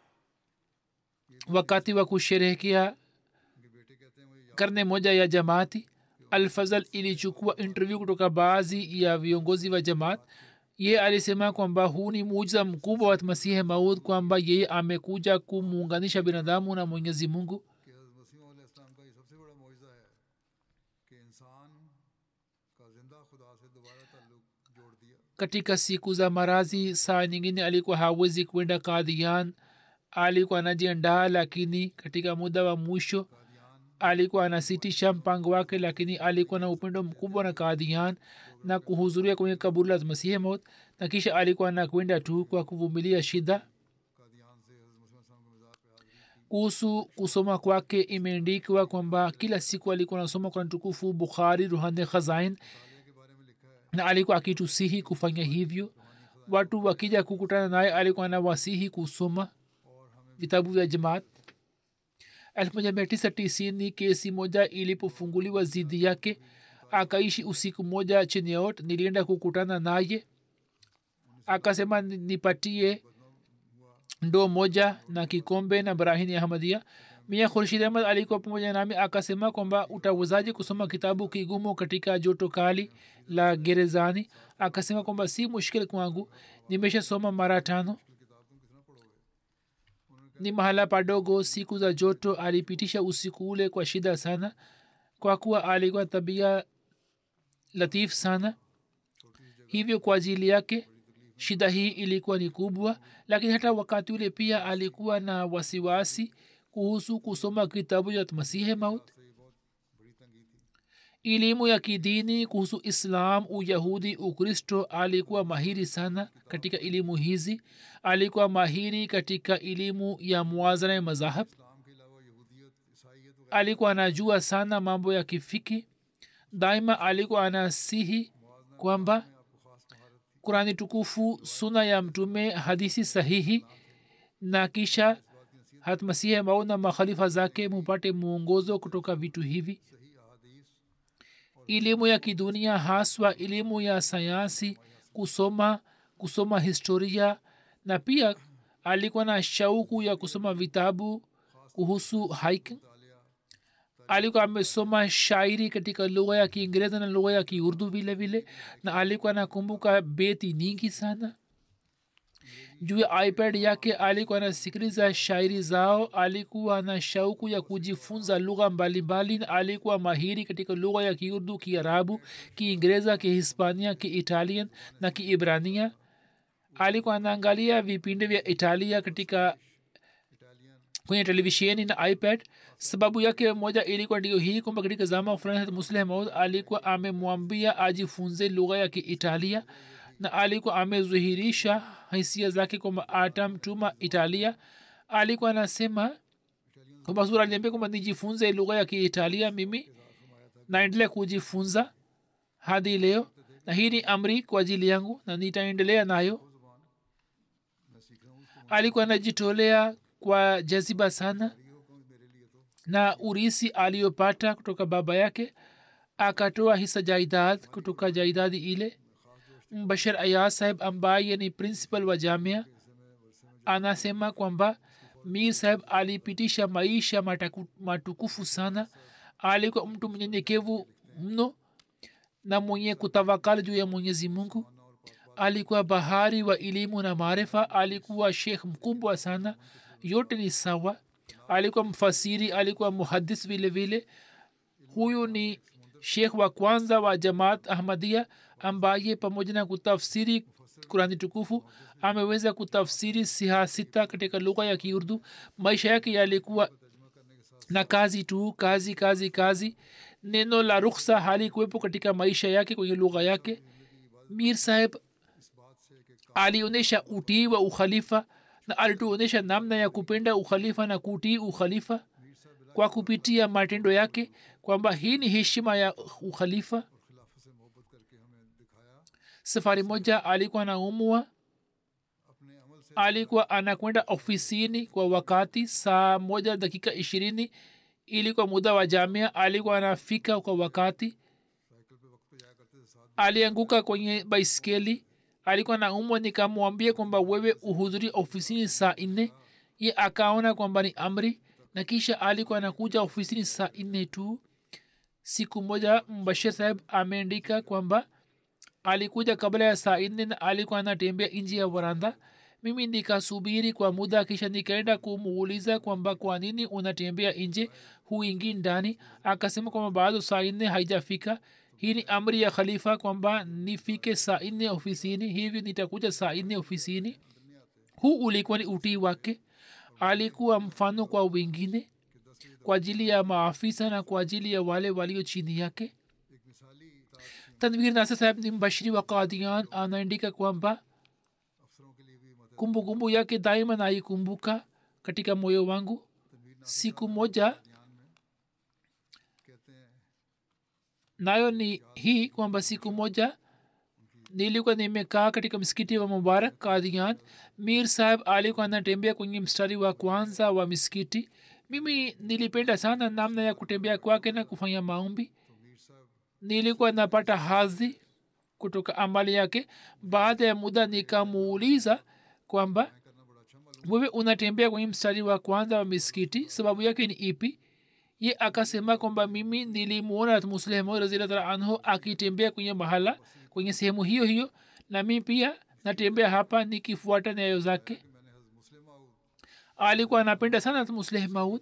wakati wa kusherehekea karne moja ya jamaati alfazal ilichukua interview kutoka baadhi ya viongozi wa jamaat ye alisema kwamba huu ni mujiza mkubwa wa masihe maud kwamba yeye amekuja kumuunganisha binadamu na mwenyezi mungu katika siku za marazi saa nyingine alikuwa hawezi kwenda kadhian alikuwa anajiandaa lakini katika muda wa mwisho alikuwa anasitisha mpango wake lakini alikuwa na upendo mkubwa na kadhian na kuhudhuria kwenye kaburi la masihi maut na kisha alikuwa anakwenda tu kwa kuvumilia shida kuhusu kusoma kwake imeandikwa kwamba kila siku alikuwa anasoma kwa tukufu bukhari ruhane khazain na alikuwa akitusihi kufanya hivyo watu wakija kukutana naye alikuwa anawasihi kusoma vitabu vya jamaat elfu moja mia tisa tisini kesi moja ilipofunguliwa zidi yake akaishi usiku moja cheniot nilienda kukutana naye akasema nipatie ndoo moja na kikombe na barahini ahmadia mia khurshid ahmad alikuwa pamoja nami akasema kwamba utawezaji kusoma kitabu kigumu katika joto kali la gerezani akasema kwamba si mushkil kwangu nimeshasoma mara tano ni mahala padogo siku za joto alipitisha usiku ule kwa shida sana kwa kuwa alikuwa tabia latif sana hivyo kwa ajili yake shida hii ilikuwa ni kubwa lakini hata wakati ule pia alikuwa na wasiwasi kuhusu kusoma kitabu cha masihe maut elimu ya kidini kuhusu islam uyahudi ukristo alikuwa mahiri sana katika elimu hizi alikuwa mahiri katika elimu ya muwazana ya mazahab alikuwa anajua sana mambo ya kifiki daima alikuwa anasihi kwamba kurani tukufu suna ya mtume hadisi sahihi na kisha hatmasihe mau na makhalifa zake mupate mwongozo kutoka vitu hivi elimu ya kidunia haswa elimu ya sayansi kusoma kusoma historia na pia alikuwa na shauku ya kusoma vitabu kuhusu hiking alikuwa amesoma shairi katika lugha ya kiingereza na lugha ya kiurdu vile vile na alikuwa anakumbuka beti nyingi sana juu ya ipad yake alikuwa anasikiliza shairi zao alikuwa na shauku ya kujifunza lugha mbalimbali na alikuwa mahiri katika lugha ya kiurdu kiarabu kiingereza kihispania kiitalian na kiibrania alikuwa anaangalia vipindi vya italia katika kwenye televisheni na ipad sababu yake moja ilikuwa ndio hii kwamba katika zama fulani musleh maud alikuwa amemwambia ajifunze lugha ya kiitalia na alikuwa amezuhirisha hisia zake kwamba atamtuma italia alikuwa anasema kwamba sura aliambia kwamba nijifunze lugha ya kiitalia mimi naendelea kujifunza hadi leo na hii ni amri kwa ajili yangu na nitaendelea nayo alikuwa anajitolea kwa jaziba sana na urisi aliyopata kutoka baba yake akatoa hisa jaidad kutoka jaidadi ile bashar ayaz saheb ambaye ni principal wa jamia anasema kwamba mir saheb alipitisha maisha mataku, matukufu sana alikuwa mtu mnyenyekevu mno na mwenye kutawakal juu ya mwenyezi mungu alikuwa bahari wa elimu na maarifa alikuwa shekh mkubwa sana yote ni sawa alikuwa mfasiri alikuwa muhadis vile vile huyu ni shekh wa kwanza wa jamaat ahmadia ambaye pamoja na kutafsiri kurani tukufu ameweza kutafsiri siha sita katika lugha ya kiurdu maisha yake yalikuwa na kazi tu kazi kazi kazi neno la ruksa halikuwepo katika maisha yake kwenye lugha yake mir saheb alionyesha utii wa ukhalifa na alituonyesha namna ya kupenda ukhalifa na kutii ukhalifa kwa kupitia matendo yake kwamba hii ni heshima ya ukhalifa safari moja alikuwa anaumwa alikuwa anakwenda ofisini kwa wakati saa moja dakika ishirini ili kwa muda wa jamia alikuwa anafika kwa wakati alianguka kwenye baiskeli alikuwa naumwa nikamwambia kwamba wewe uhudhuri ofisini saa nne ye akaona kwamba ni amri na kisha alikuwa anakuja ofisini saa nne tu siku moja mbashir saheb ameandika kwamba alikuja kabla ya saa nne na alikuwa anatembea nji ya varanda mimi nikasubiri kwa muda kisha nikaenda kumuuliza kwamba kwa nini unatembea nje huingi ndani akasema kwamba bado saa nne haijafika hii ni amri ya khalifa kwamba nifike saa nne ofisini hivi nitakuja saa nne ofisini huu ulikuwa ni utii wake alikuwa mfano kwa wengine kwa ajili ya maafisa na kwa ajili ya wale walio chini yake tanvir nasa saheb ni mbashiri wa kadian anaandika kwamba kumbukumbu yake daima naikumbuka katika moyo wangu siku moja nayo ni hii kwamba siku moja nilikuwa nimekaa katika msikiti wa mubarak kadian mir saheb alikuwa anatembea kwenye mstari wa kwanza wa misikiti mimi nilipenda sana namna ya kutembea kwake na kufanya maombi nilikuwa napata hadhi kutoka amali yake baada ya muda nikamuuliza kwamba wewe unatembea kwenye mstari wa kwanza wa misikiti sababu yake ni ipi ye akasema kwamba mimi nilimwona muslemu razillah anhu akitembea kwenye mahala kwenye sehemu hiyo hiyo na mi pia natembea hapa nikifuata nyayo zake alikuwa anapenda sana musleh maud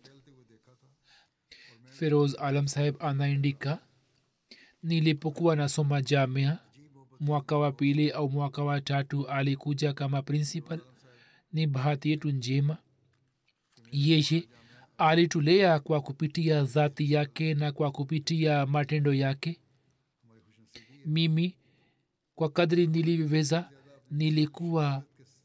feroz alam saheb anaandika nilipokuwa nasoma jamia mwaka wa pili au mwaka wa tatu alikuja kama principal ni bahati yetu njema yeye alitulea kwa kupitia dhati yake na kwa kupitia matendo yake mimi kwa kadri nilivyoweza nilikuwa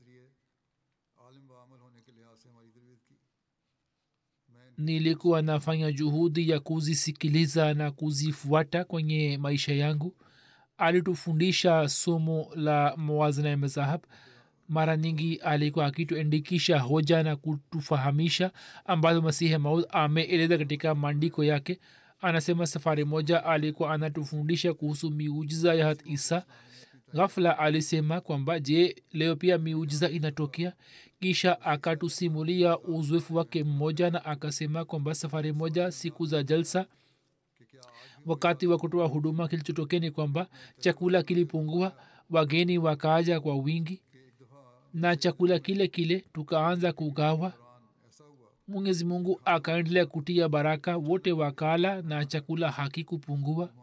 nilikuwa nafanya juhudi ya kuzisikiliza na kuzifuata kwenye maisha yangu alitufundisha somo la mawazina ya mazahab mara nyingi alikuwa akituandikisha hoja na kutufahamisha ambazo masihi maud ameeleza katika maandiko yake anasema safari moja alikuwa anatufundisha kuhusu miujiza ya hat isa ghafla alisema kwamba je leo pia miujiza inatokea kisha akatusimulia uzoefu wake mmoja na akasema kwamba safari moja siku za jalsa wakati wa kutoa huduma kilichotokea ni kwamba chakula kilipungua wageni wakaaja kwa wingi na chakula kile kile tukaanza kugawa mwenyezi mungu akaendelea kutia baraka wote wakala na chakula hakikupungua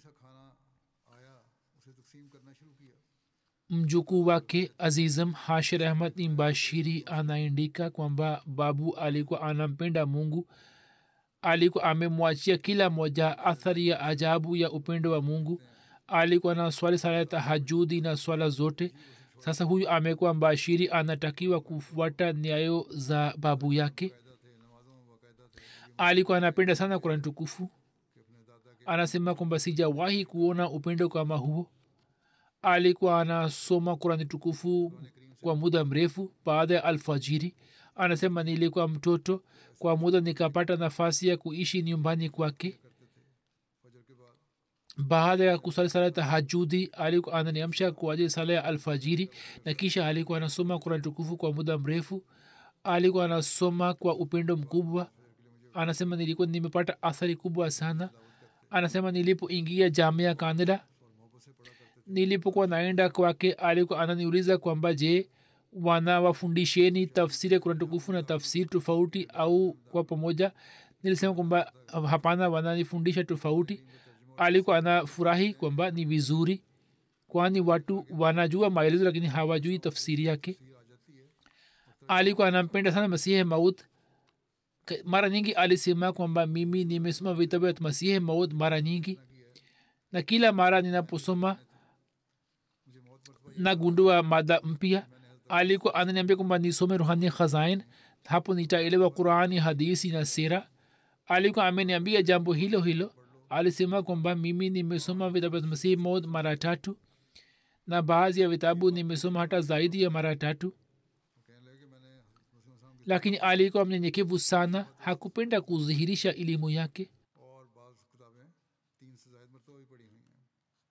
mjukuu wake azizam hashir ahmad imbashiri anaandika kwamba babu alikuwa anampenda mungu alikuwa amemwachia kila moja athari ya ajabu ya upendo wa mungu alikuwa na swali sala ya tahajudi na swala zote sasa huyu amekuwa mbashiri anatakiwa kufuata nyayo za babu yake alikuwa anapenda sana kurani tukufu anasema kwamba sijawahi kuona upendo kama huo alikuwa anasoma kurani tukufu kwa muda mrefu baada ya alfajiri anasema nilikuwa mtoto kwa muda nikapata nafasi ya kuishi nyumbani kwake baada ya kusali sala tahajudi alikuwa ananiamsha kwa ajili sala ya alfajiri na kisha alikuwa anasoma kurani tukufu kwa muda mrefu alikuwa anasoma kwa upendo mkubwa anasema nilikuwa nimepata athari kubwa sana anasema nilipoingia jamia canada nilipokuwa naenda kwake alikuwa ananiuliza kwamba je wanawafundisheni tafsiri ya kurani tukufu na tafsiri tofauti au kwa pamoja nilisema kwamba hapana wananifundisha tofauti alikuwa anafurahi kwamba ni vizuri kwani watu wanajua maelezo lakini hawajui tafsiri yake alikuwa anampenda sana masihe maut mara nyingi alisema kwamba mimi nimesoma vitabu vya masihe maut mara nyingi na kila mara ninaposoma nagundua mada mpya alikuwa ananiambia kwamba nisome ruhani khazain hapo nitaelewa qurani hadisi na sera alikuwa ameniambia jambo hilo hilo alisema kwamba mimi nimesoma vitabu vya masihi maud mara tatu na baadhi ya vitabu nimesoma hata zaidi ya mara tatu lakini alikuwa mnyenyekevu sana hakupenda kudhihirisha elimu yake और बाज़ किताबें तीन से जायद मरतबा भी पढ़ी हुई हैं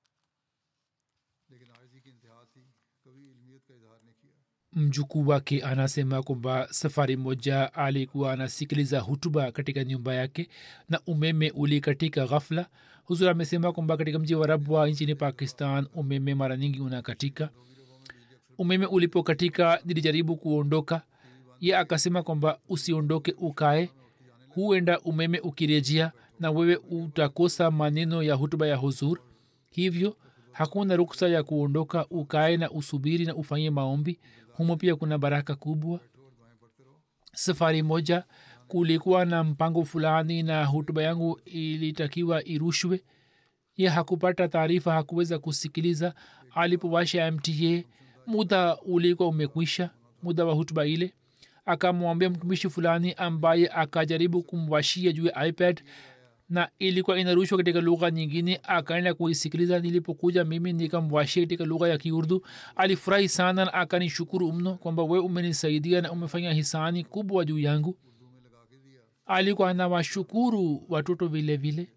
लेकिन आजी की इंतहा थी कभी इल्मियत का इजहार नहीं किया mjukuu wake anasema kwamba safari moja alikuwa anasikiliza hutuba katika nyumba yake na umeme ulikatika ghafla huzur amesema kwamba katika mji wa rabwa nchini pakistan umeme mara nyingi unakatika umeme ulipokatika nilijaribu kuondoka ye akasema kwamba usiondoke ukae huenda umeme ukirejea na wewe utakosa maneno ya hutuba ya huzur hivyo hakuna ruksa ya kuondoka ukae na usubiri na ufanye maombi humo pia kuna baraka kubwa safari moja kulikuwa na mpango fulani na hutuba yangu ilitakiwa irushwe ye hakupata taarifa hakuweza kusikiliza alipowasha mta muda ulikuwa umekwisha muda wa hutuba ile akamwambia mtumishi fulani ambaye akajaribu kumwashia juu ya ipad na ilikuwa inarushwa katika lugha nyingine akaenda kuisikiliza nilipokuja mimi nikamwashia katika lugha ya kiurdu alifurahi sana na akanishukuru mno kwamba we umenisaidia na umefanya hisani kubwa juu yangu alikuwa anawashukuru watoto vile vile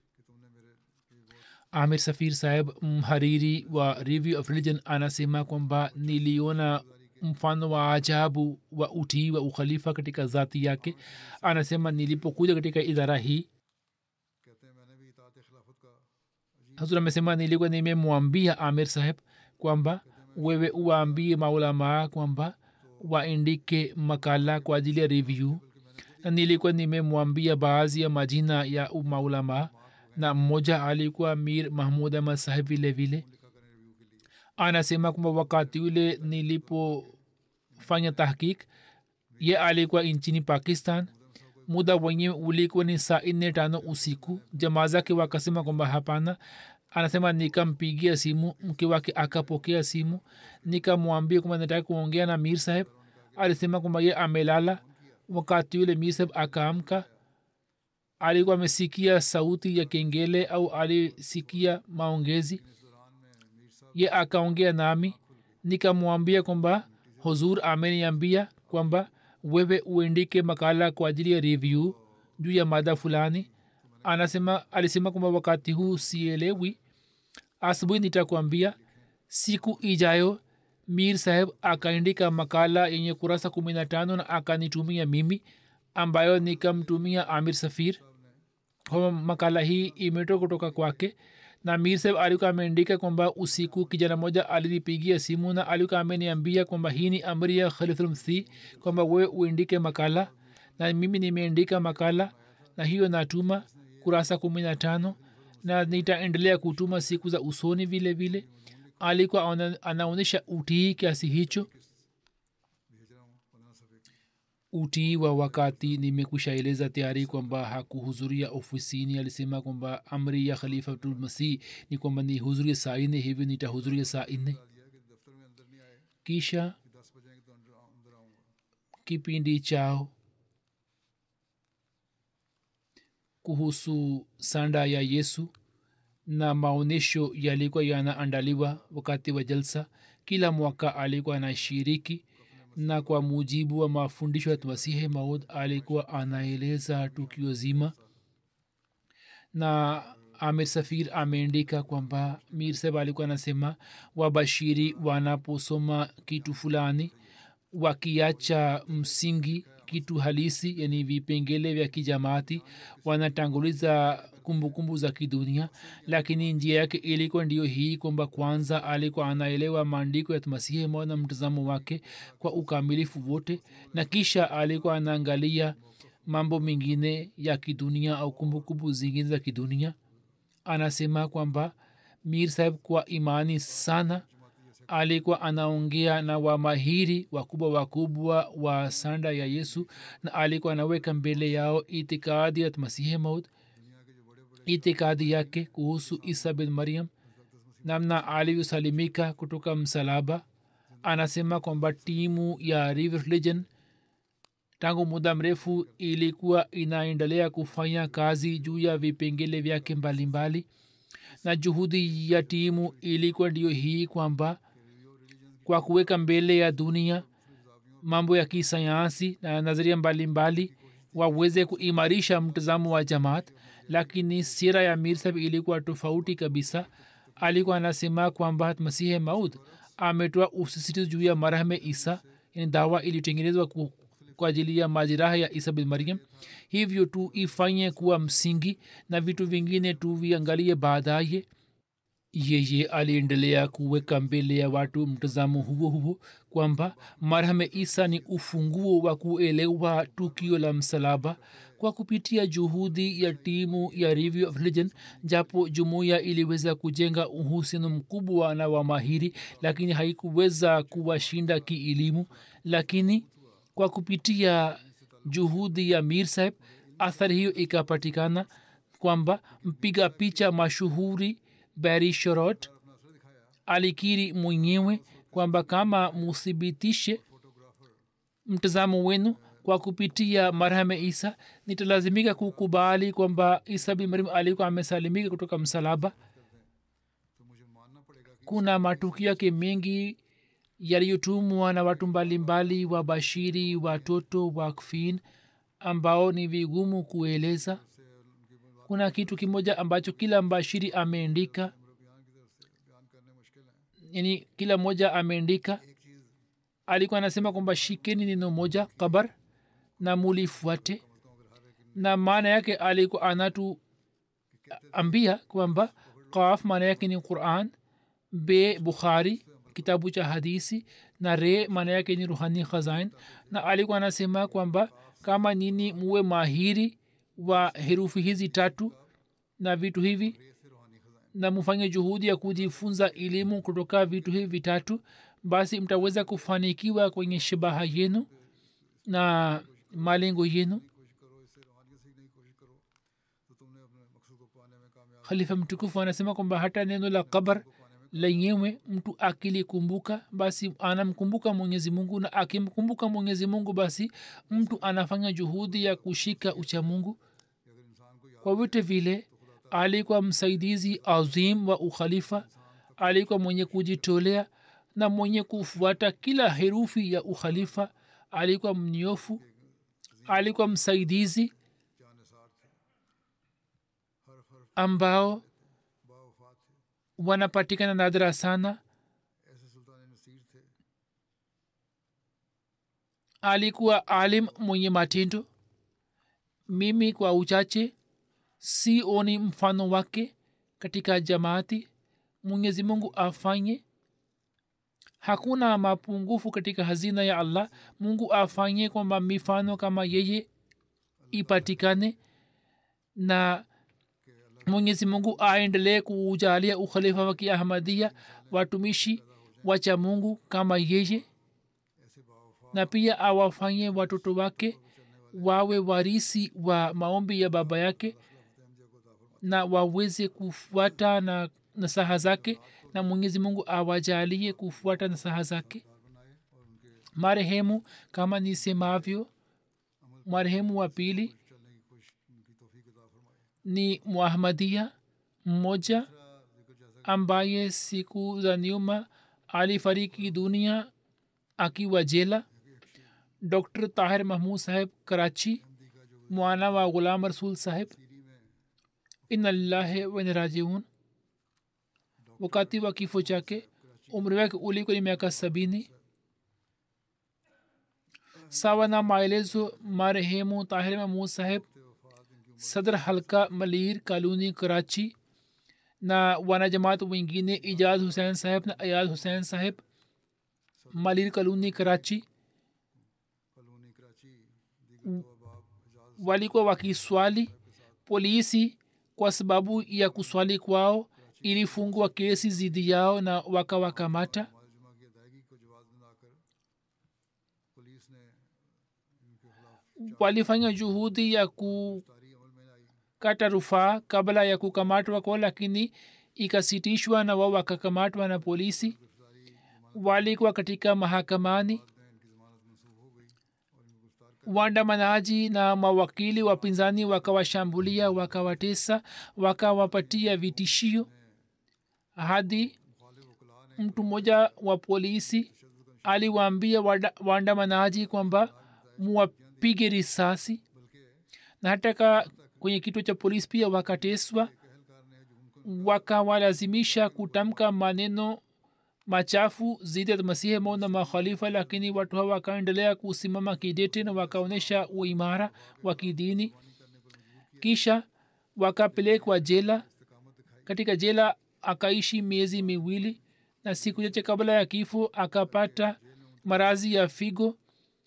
amir safir saheb mhariri wa review of religion anasema kwamba niliona mfano wa ajabu wa utii wa ukhalifa katika zati yake anasema nilipokuja katika idara hii कहते हैं मैंने भी इतात खिलाफत का hazur amesema nilikuwa nimemwambia amir saheb kwamba wewe uwaambie maulamaa kwamba waandike makala kwa ajili ya review na nilikuwa nimemwambia baadhi ya majina ya maulamaa na mmoja alikuwa mir mahmud ahmad saheb vile vile anasema kwamba wakati ule nilipofanya tahkik ye alikuwa nchini pakistan muda wenyewe ulikuwa ni saa nne tano usiku jamaa zake wakasema kwamba hapana anasema nikampigia simu mke wake akapokea simu nikamwambia kwamba nataka kuongea na mir saheb alisema kwamba ye amelala wakati yule mir saheb akaamka alikuwa amesikia sauti ya kengele au alisikia maongezi ye akaongea nami nikamwambia kwamba huzur ameniambia kwamba wewe uendike makala kwa ajili ya review juu ya mada fulani anasema alisema kwamba wakati huu sielewi asubuhi nitakwambia siku ijayo mir saheb akaandika makala yenye kurasa kumi na tano na akanitumia mimi ambayo nikamtumia amir safir kwamba makala hii imetoka kutoka kwake na mir saheb alikuwa ameandika kwamba usiku kijana moja alinipigia simu na alikuwa ameniambia kwamba hii ni amri ya khalifulmsi kwamba wewe uandike makala na mimi nimeandika makala na hiyo natuma kurasa kumi na tano na nitaendelea kutuma siku za usoni vile vile alikuwa ana- anaonyesha utii kiasi hicho utii wa wakati nimekushaeleza tayari kwamba hakuhudhuria ofisini alisema kwamba amri ya khalifatulmasih ni kwamba nihudhurie saa nne hivyo nitahudhuria saa nne kisha kipindi chao kuhusu sanda ya yesu na maonyesho yalikuwa yanaandaliwa wakati wa jalsa kila mwaka alikuwa anashiriki na kwa mujibu wa mafundisho ya masihi maud alikuwa anaeleza tukio zima na amir safir ameandika kwamba mir saheb alikuwa anasema wabashiri wanaposoma kitu fulani wakiacha msingi kitu halisi yani vipengele vya kijamaati wanatanguliza kumbukumbu za kidunia lakini njia yake ilikuwa ndiyo hii kwamba kwanza alikuwa anaelewa maandiko ya masihi moja na mtazamo wake kwa ukamilifu wote na kisha alikuwa anaangalia mambo mengine ya kidunia au kumbukumbu zingine za kidunia anasema kwamba mir saheb kwa imani sana alikuwa anaongea na wamahiri wakubwa wakubwa wa sanda ya yesu na alikuwa anaweka mbele yao itikadi ya masihi maud itikadi yake kuhusu isa bin mariam namna alivyosalimika kutoka msalaba anasema kwamba timu ya river religion tangu muda mrefu ilikuwa inaendelea kufanya kazi juu ya vipengele vyake mbalimbali na juhudi ya timu ilikuwa ndiyo hii kwamba kwa kuweka mbele ya dunia mambo ya kisayansi na nadharia mbalimbali waweze kuimarisha mtazamo wa jamaat lakini sira ya mirsab ilikuwa tofauti kabisa alikuwa anasema kwamba masihe maud ametoa usisitizo juu ya marahame isa yani dawa iliyotengenezwa kwa ajili ya majiraha ya isa bin mariam hivyo tu ifanye kuwa msingi na vitu vingine tu viangalie baadaye yeye aliendelea kuweka mbele ya watu mtazamo huo huo kwamba marhame isa ni ufunguo wa kuelewa tukio la msalaba kwa kupitia juhudi ya timu ya review of religion japo jumuiya iliweza kujenga uhusiano mkubwa na wamahiri lakini haikuweza kuwashinda kielimu lakini kwa kupitia juhudi ya mir saheb athari hiyo ikapatikana kwamba mpiga picha mashuhuri bari shorot alikiri mwenyewe kwamba kama muthibitishe mtazamo wenu kwa kupitia marhame isa nitalazimika kukubali kwamba isa bin mariam alikuwa amesalimika kutoka msalaba kuna matukio yake mengi yaliyotumwa na watu mbalimbali wabashiri watoto wakfin ambao ni vigumu kueleza kuna kitu kimoja ambacho kila mbashiri ameandika yani kila mmoja ameandika alikuwa anasema kwamba shikeni neno moja kabar na mulifuate na maana yake alikuwa anatu ambia kwamba kaf maana yake ni quran be bukhari kitabu cha hadisi na re maana yake ni ruhani khazain na alikuwa anasema kwamba kama nini muwe mahiri wa herufi hizi tatu na vitu hivi na mfanye juhudi ya kujifunza elimu kutoka vitu hivi vitatu basi mtaweza kufanikiwa kwenye shabaha yenu na malengo yenu khalifa mtukufu anasema kwamba hata neno la kabar lenyewe mtu akilikumbuka basi anamkumbuka mwenyezi mungu na akimkumbuka mwenyezi mungu basi mtu anafanya juhudi ya kushika ucha mungu kwa vyote vile alikuwa msaidizi azim wa ukhalifa alikuwa mwenye kujitolea na mwenye kufuata kila herufi ya ukhalifa alikuwa mnyofu alikuwa msaidizi ambao wanapatikana nadra sana alikuwa alim mwenye matendo mimi kwa uchache sioni mfano wake katika jamaati mwenyezi mungu afanye hakuna mapungufu katika hazina ya allah mungu afanye kwamba mifano kama yeye ipatikane na mwenyezi mungu aendelee kuujalia ukhalifa wa kiahmadia watumishi wacha mungu kama yeye na pia awafanye watoto wake wawe warisi wa maombi ya baba yake na waweze kufuata na nasaha zake na mwenyezi mungu awajalie kufuata nasaha zake marehemu kama nisemavyo marehemu wa pili ni muahmadia mmoja ambaye siku za nyuma alifariki dunia akiwa jela dr tahir mahmud saheb karachi mwana wa ghulam rasul saheb ina lillahi wenerajiun wakati wa kifo chake umri wake ulikuwa ni miaka sabini sawa na maelezo marehemu tahir mahmud saheb sadr halka malir kaluni karachi na wanajamaat wengine ijaz hussein saheb na ayaz hussein saheb malir kaluni karachi colony Karachi दीगर दो अहबाब Ejaz walikuwa wakiswali polisi kwa sababu ya kuswali kwao ilifungua kesi zidi yao na wakawakamata नमाज जुमा की अदायगी को जवाब बनाकर पुलिस ने इनके खिलाफ walifanya juhudi ya तारी अमल में आई kukata rufaa kabla ya kukamatwa kwao lakini ikasitishwa na wao wakakamatwa na polisi walikuwa katika mahakamani इनकी जमानत मनसूख हो गई और इनको गिरफ्तार कर waandamanaji na mawakili wapinzani wakawashambulia wakawatesa wakawapatia vitishio hadi मुखालिफ वकला ने mtu mmoja wa polisi aliwaambia wada- waandamanaji kwamba muwapige risasi na hata ka kwenye kituo cha polisi pia wakateswa wakawalazimisha kutamka maneno machafu zidi ya masihi mau na makhalifa lakini watu hawa wakaendelea kusimama kidete na wakaonyesha uimara wa kidini kisha wakapelekwa jela katika jela akaishi miezi miwili na siku chache kabla ya kifo akapata marazi ya figo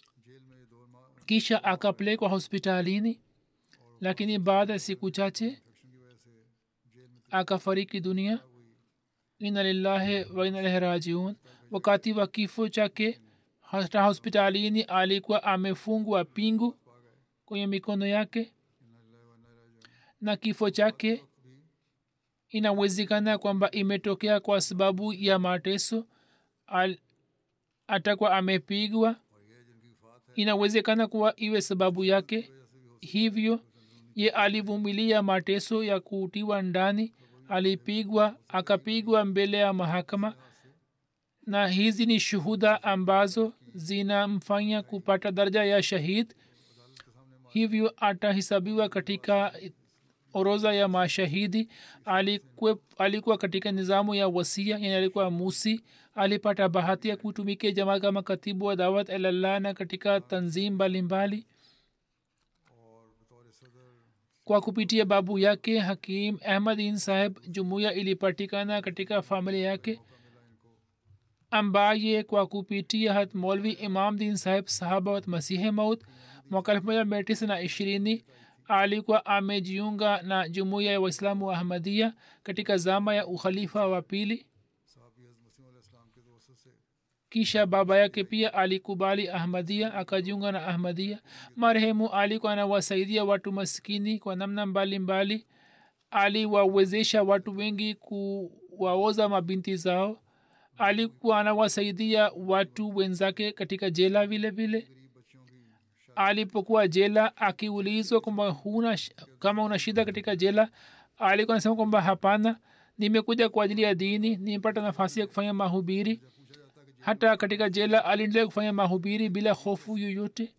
kisha akapelekwa hospitalini lakini baada ya siku chache akafariki dunia ina lillahi wa ina ilaihi rajiun wakati wa kifo chake hata hospitalini alikuwa amefungwa pingu kwenye mikono yake na kifo chake inawezekana kwamba imetokea kwa sababu ya mateso Al, atakuwa amepigwa inawezekana kuwa iwe sababu yake hivyo ye alivumilia mateso ya kutiwa ndani alipigwa akapigwa mbele ya mahakama na hizi ni shuhuda ambazo zinamfanya kupata daraja ya shahid hivyo atahisabiwa katika orodha ya mashahidi alikuwa, alikuwa katika nizamu ya wasia yani alikuwa musi alipata bahati ya kutumikia jamaa kama katibu wa dawat ilallah na katika tanzim mbalimbali kwa kupitia babu yake hakim ahmadin saheb jumuiya ilipatikana katika familia yake ambaye kwa kupitia hat molvi imam din saheb sahabat masihe maut mwaka elfu moja mia tisa na ishirini alikuwa amejiunga na jumuiya ya waislamu wa ahmadia katika zama ya ukhalifa wa pili साहबी हज़रत मसीह अलैहिस्सलाम के दोस्तों से kisha baba yake pia alikubali ahmadia akajiunga na ahmadia marehemu alikuwa anawasaidia watu maskini kwa namna mbalimbali aliwawezesha watu wengi kuwaoza mabinti zao alikuwa anawasaidia watu wenzake katika jela vile vile alipokuwa jela akiulizwa kwamba huna sh- kama una shida katika jela alikuwa anasema kwamba hapana nimekuja kwa ajili ya dini nimepata nafasi ya kufanya mahubiri hata katika jela aliendelea kufanya mahubiri bila hofu yoyote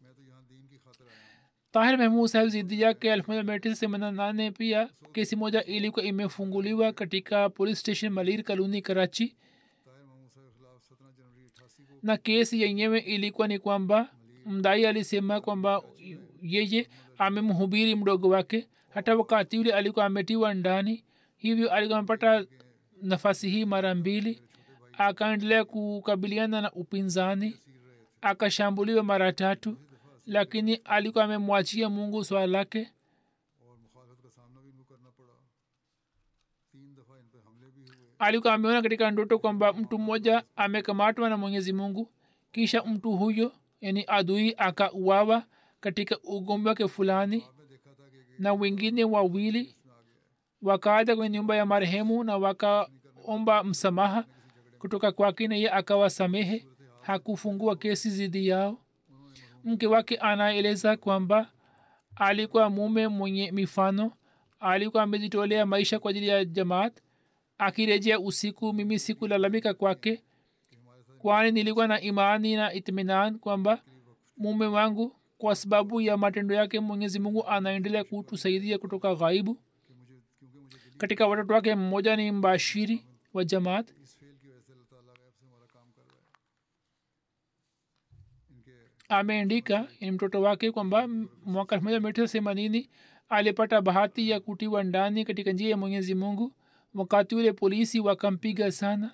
tahir mahmud saheb zidi yake elfu moja mia tisa themanini na nane pia kesi moja ilikuwa imefunguliwa katika police station malir kaluni karachi Tahir महमूद साहब के खिलाफ सत्रह जनवरी अठासी को na kesi yenyewe ilikuwa ni kwamba mdai alisema kwamba yeye amemhubiri mdogo wake hata wakati ule alikuwa ametiwa ndani hivyo alikuwa amepata nafasi hii mara mbili akaendelea kukabiliana na upinzani akashambuliwa mara tatu lakini alikuwa amemwachia mungu swala lake और मुखालफत का सामना भी इनको करना पड़ा तीन दफ़ा इन पर हमले भी हुए alikuwa ameona katika ndoto kwamba mtu mmoja amekamatwa na mwenyezi mungu kisha mtu huyo yani adui akauawa katika ugomvi wake fulani na wengine wawili wakaja kwenye nyumba ya marehemu na wakaomba msamaha kutoka kwake na ye akawasamehe hakufungua kesi zidi yao mke wake anaeleza kwamba alikuwa mume mwenye mifano alikuwa amejitolea maisha kwa ajili ya jamaat akirejea usiku mimi sikulalamika kwake kwani nilikuwa na imani na itminan kwamba mume wangu kwa sababu ya matendo yake mwenyezi mungu anaendelea kutusaidia kutoka ghaibu katika watoto wake mmoja ni mbashiri wa jamaat इस फेल की वजह से अल्लाह ताला गैब से हमारा काम कर रहा है इनके ameandika ni mtoto wake kwamba m- mwaka elfu moja mia tisa themanini alipata bahati ya kutiwa ndani katika njia ya mwenyezi mungu wakati ule polisi wakampiga sana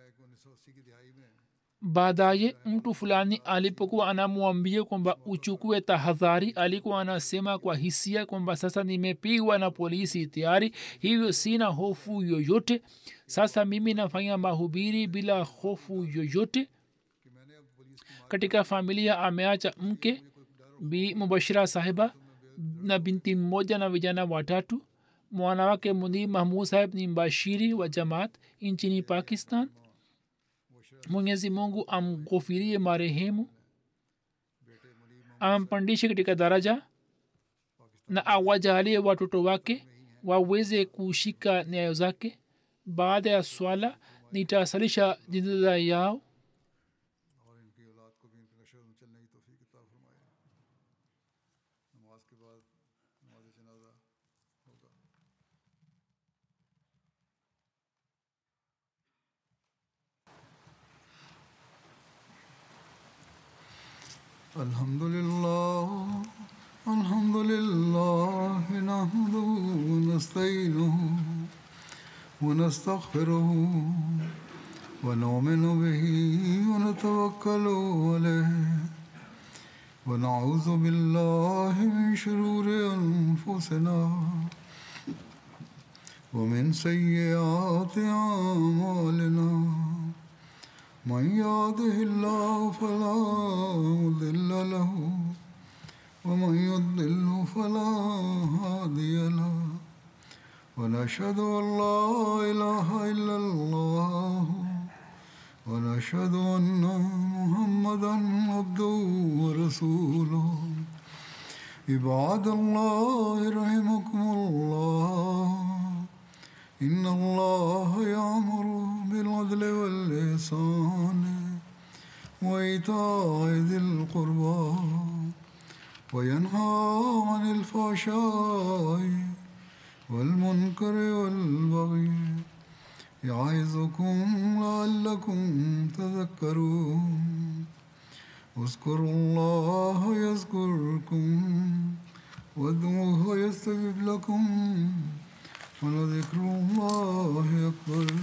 baadaye mtu fulani alipokuwa anamwambia kwamba uchukue tahadhari alikuwa anasema kwa hisia kwamba sasa nimepigwa na polisi tayari hivyo sina hofu yoyote sasa mimi nafanya mahubiri bila hofu yoyote katika familia ameacha mke bi mubashira sahiba na binti mmoja na vijana watatu mwana wake munir mahmud saheb ni mbashiri wa jamaat nchini pakistan mwenyezi mungu amghofirie marehemu ampandishe katika daraja na awajalie watoto wake waweze kushika nyayo zake baada ya swala nitasalisha jinada yao और इनकी औलाद को भी इनके नशर में चलने की तोफ़ी किताब फरमाए नमाज के बाद नमाज जनाजा होगा الحمد لله الحمد لله نحمده ونستعينه ونستغفره ونؤمن به ونتوكل عليه ونعوذ بالله من شرور انفسنا ومن سيئات اعمالنا من يهده الله فلا مضل له ومن يضلل فلا هادي له ونشهد ان لا اله الا الله ونشهد ان محمدا عبده ورسوله عباد الله رحمكم الله ان الله يامر بالعدل والاحسان وايتاء ذي القربى وينهى عن الفحشاء والمنكر والبغي يعظكم لعلكم تذكرون اذكروا الله يذكركم وادعوه يستجب لكم ولذكر الله أكبر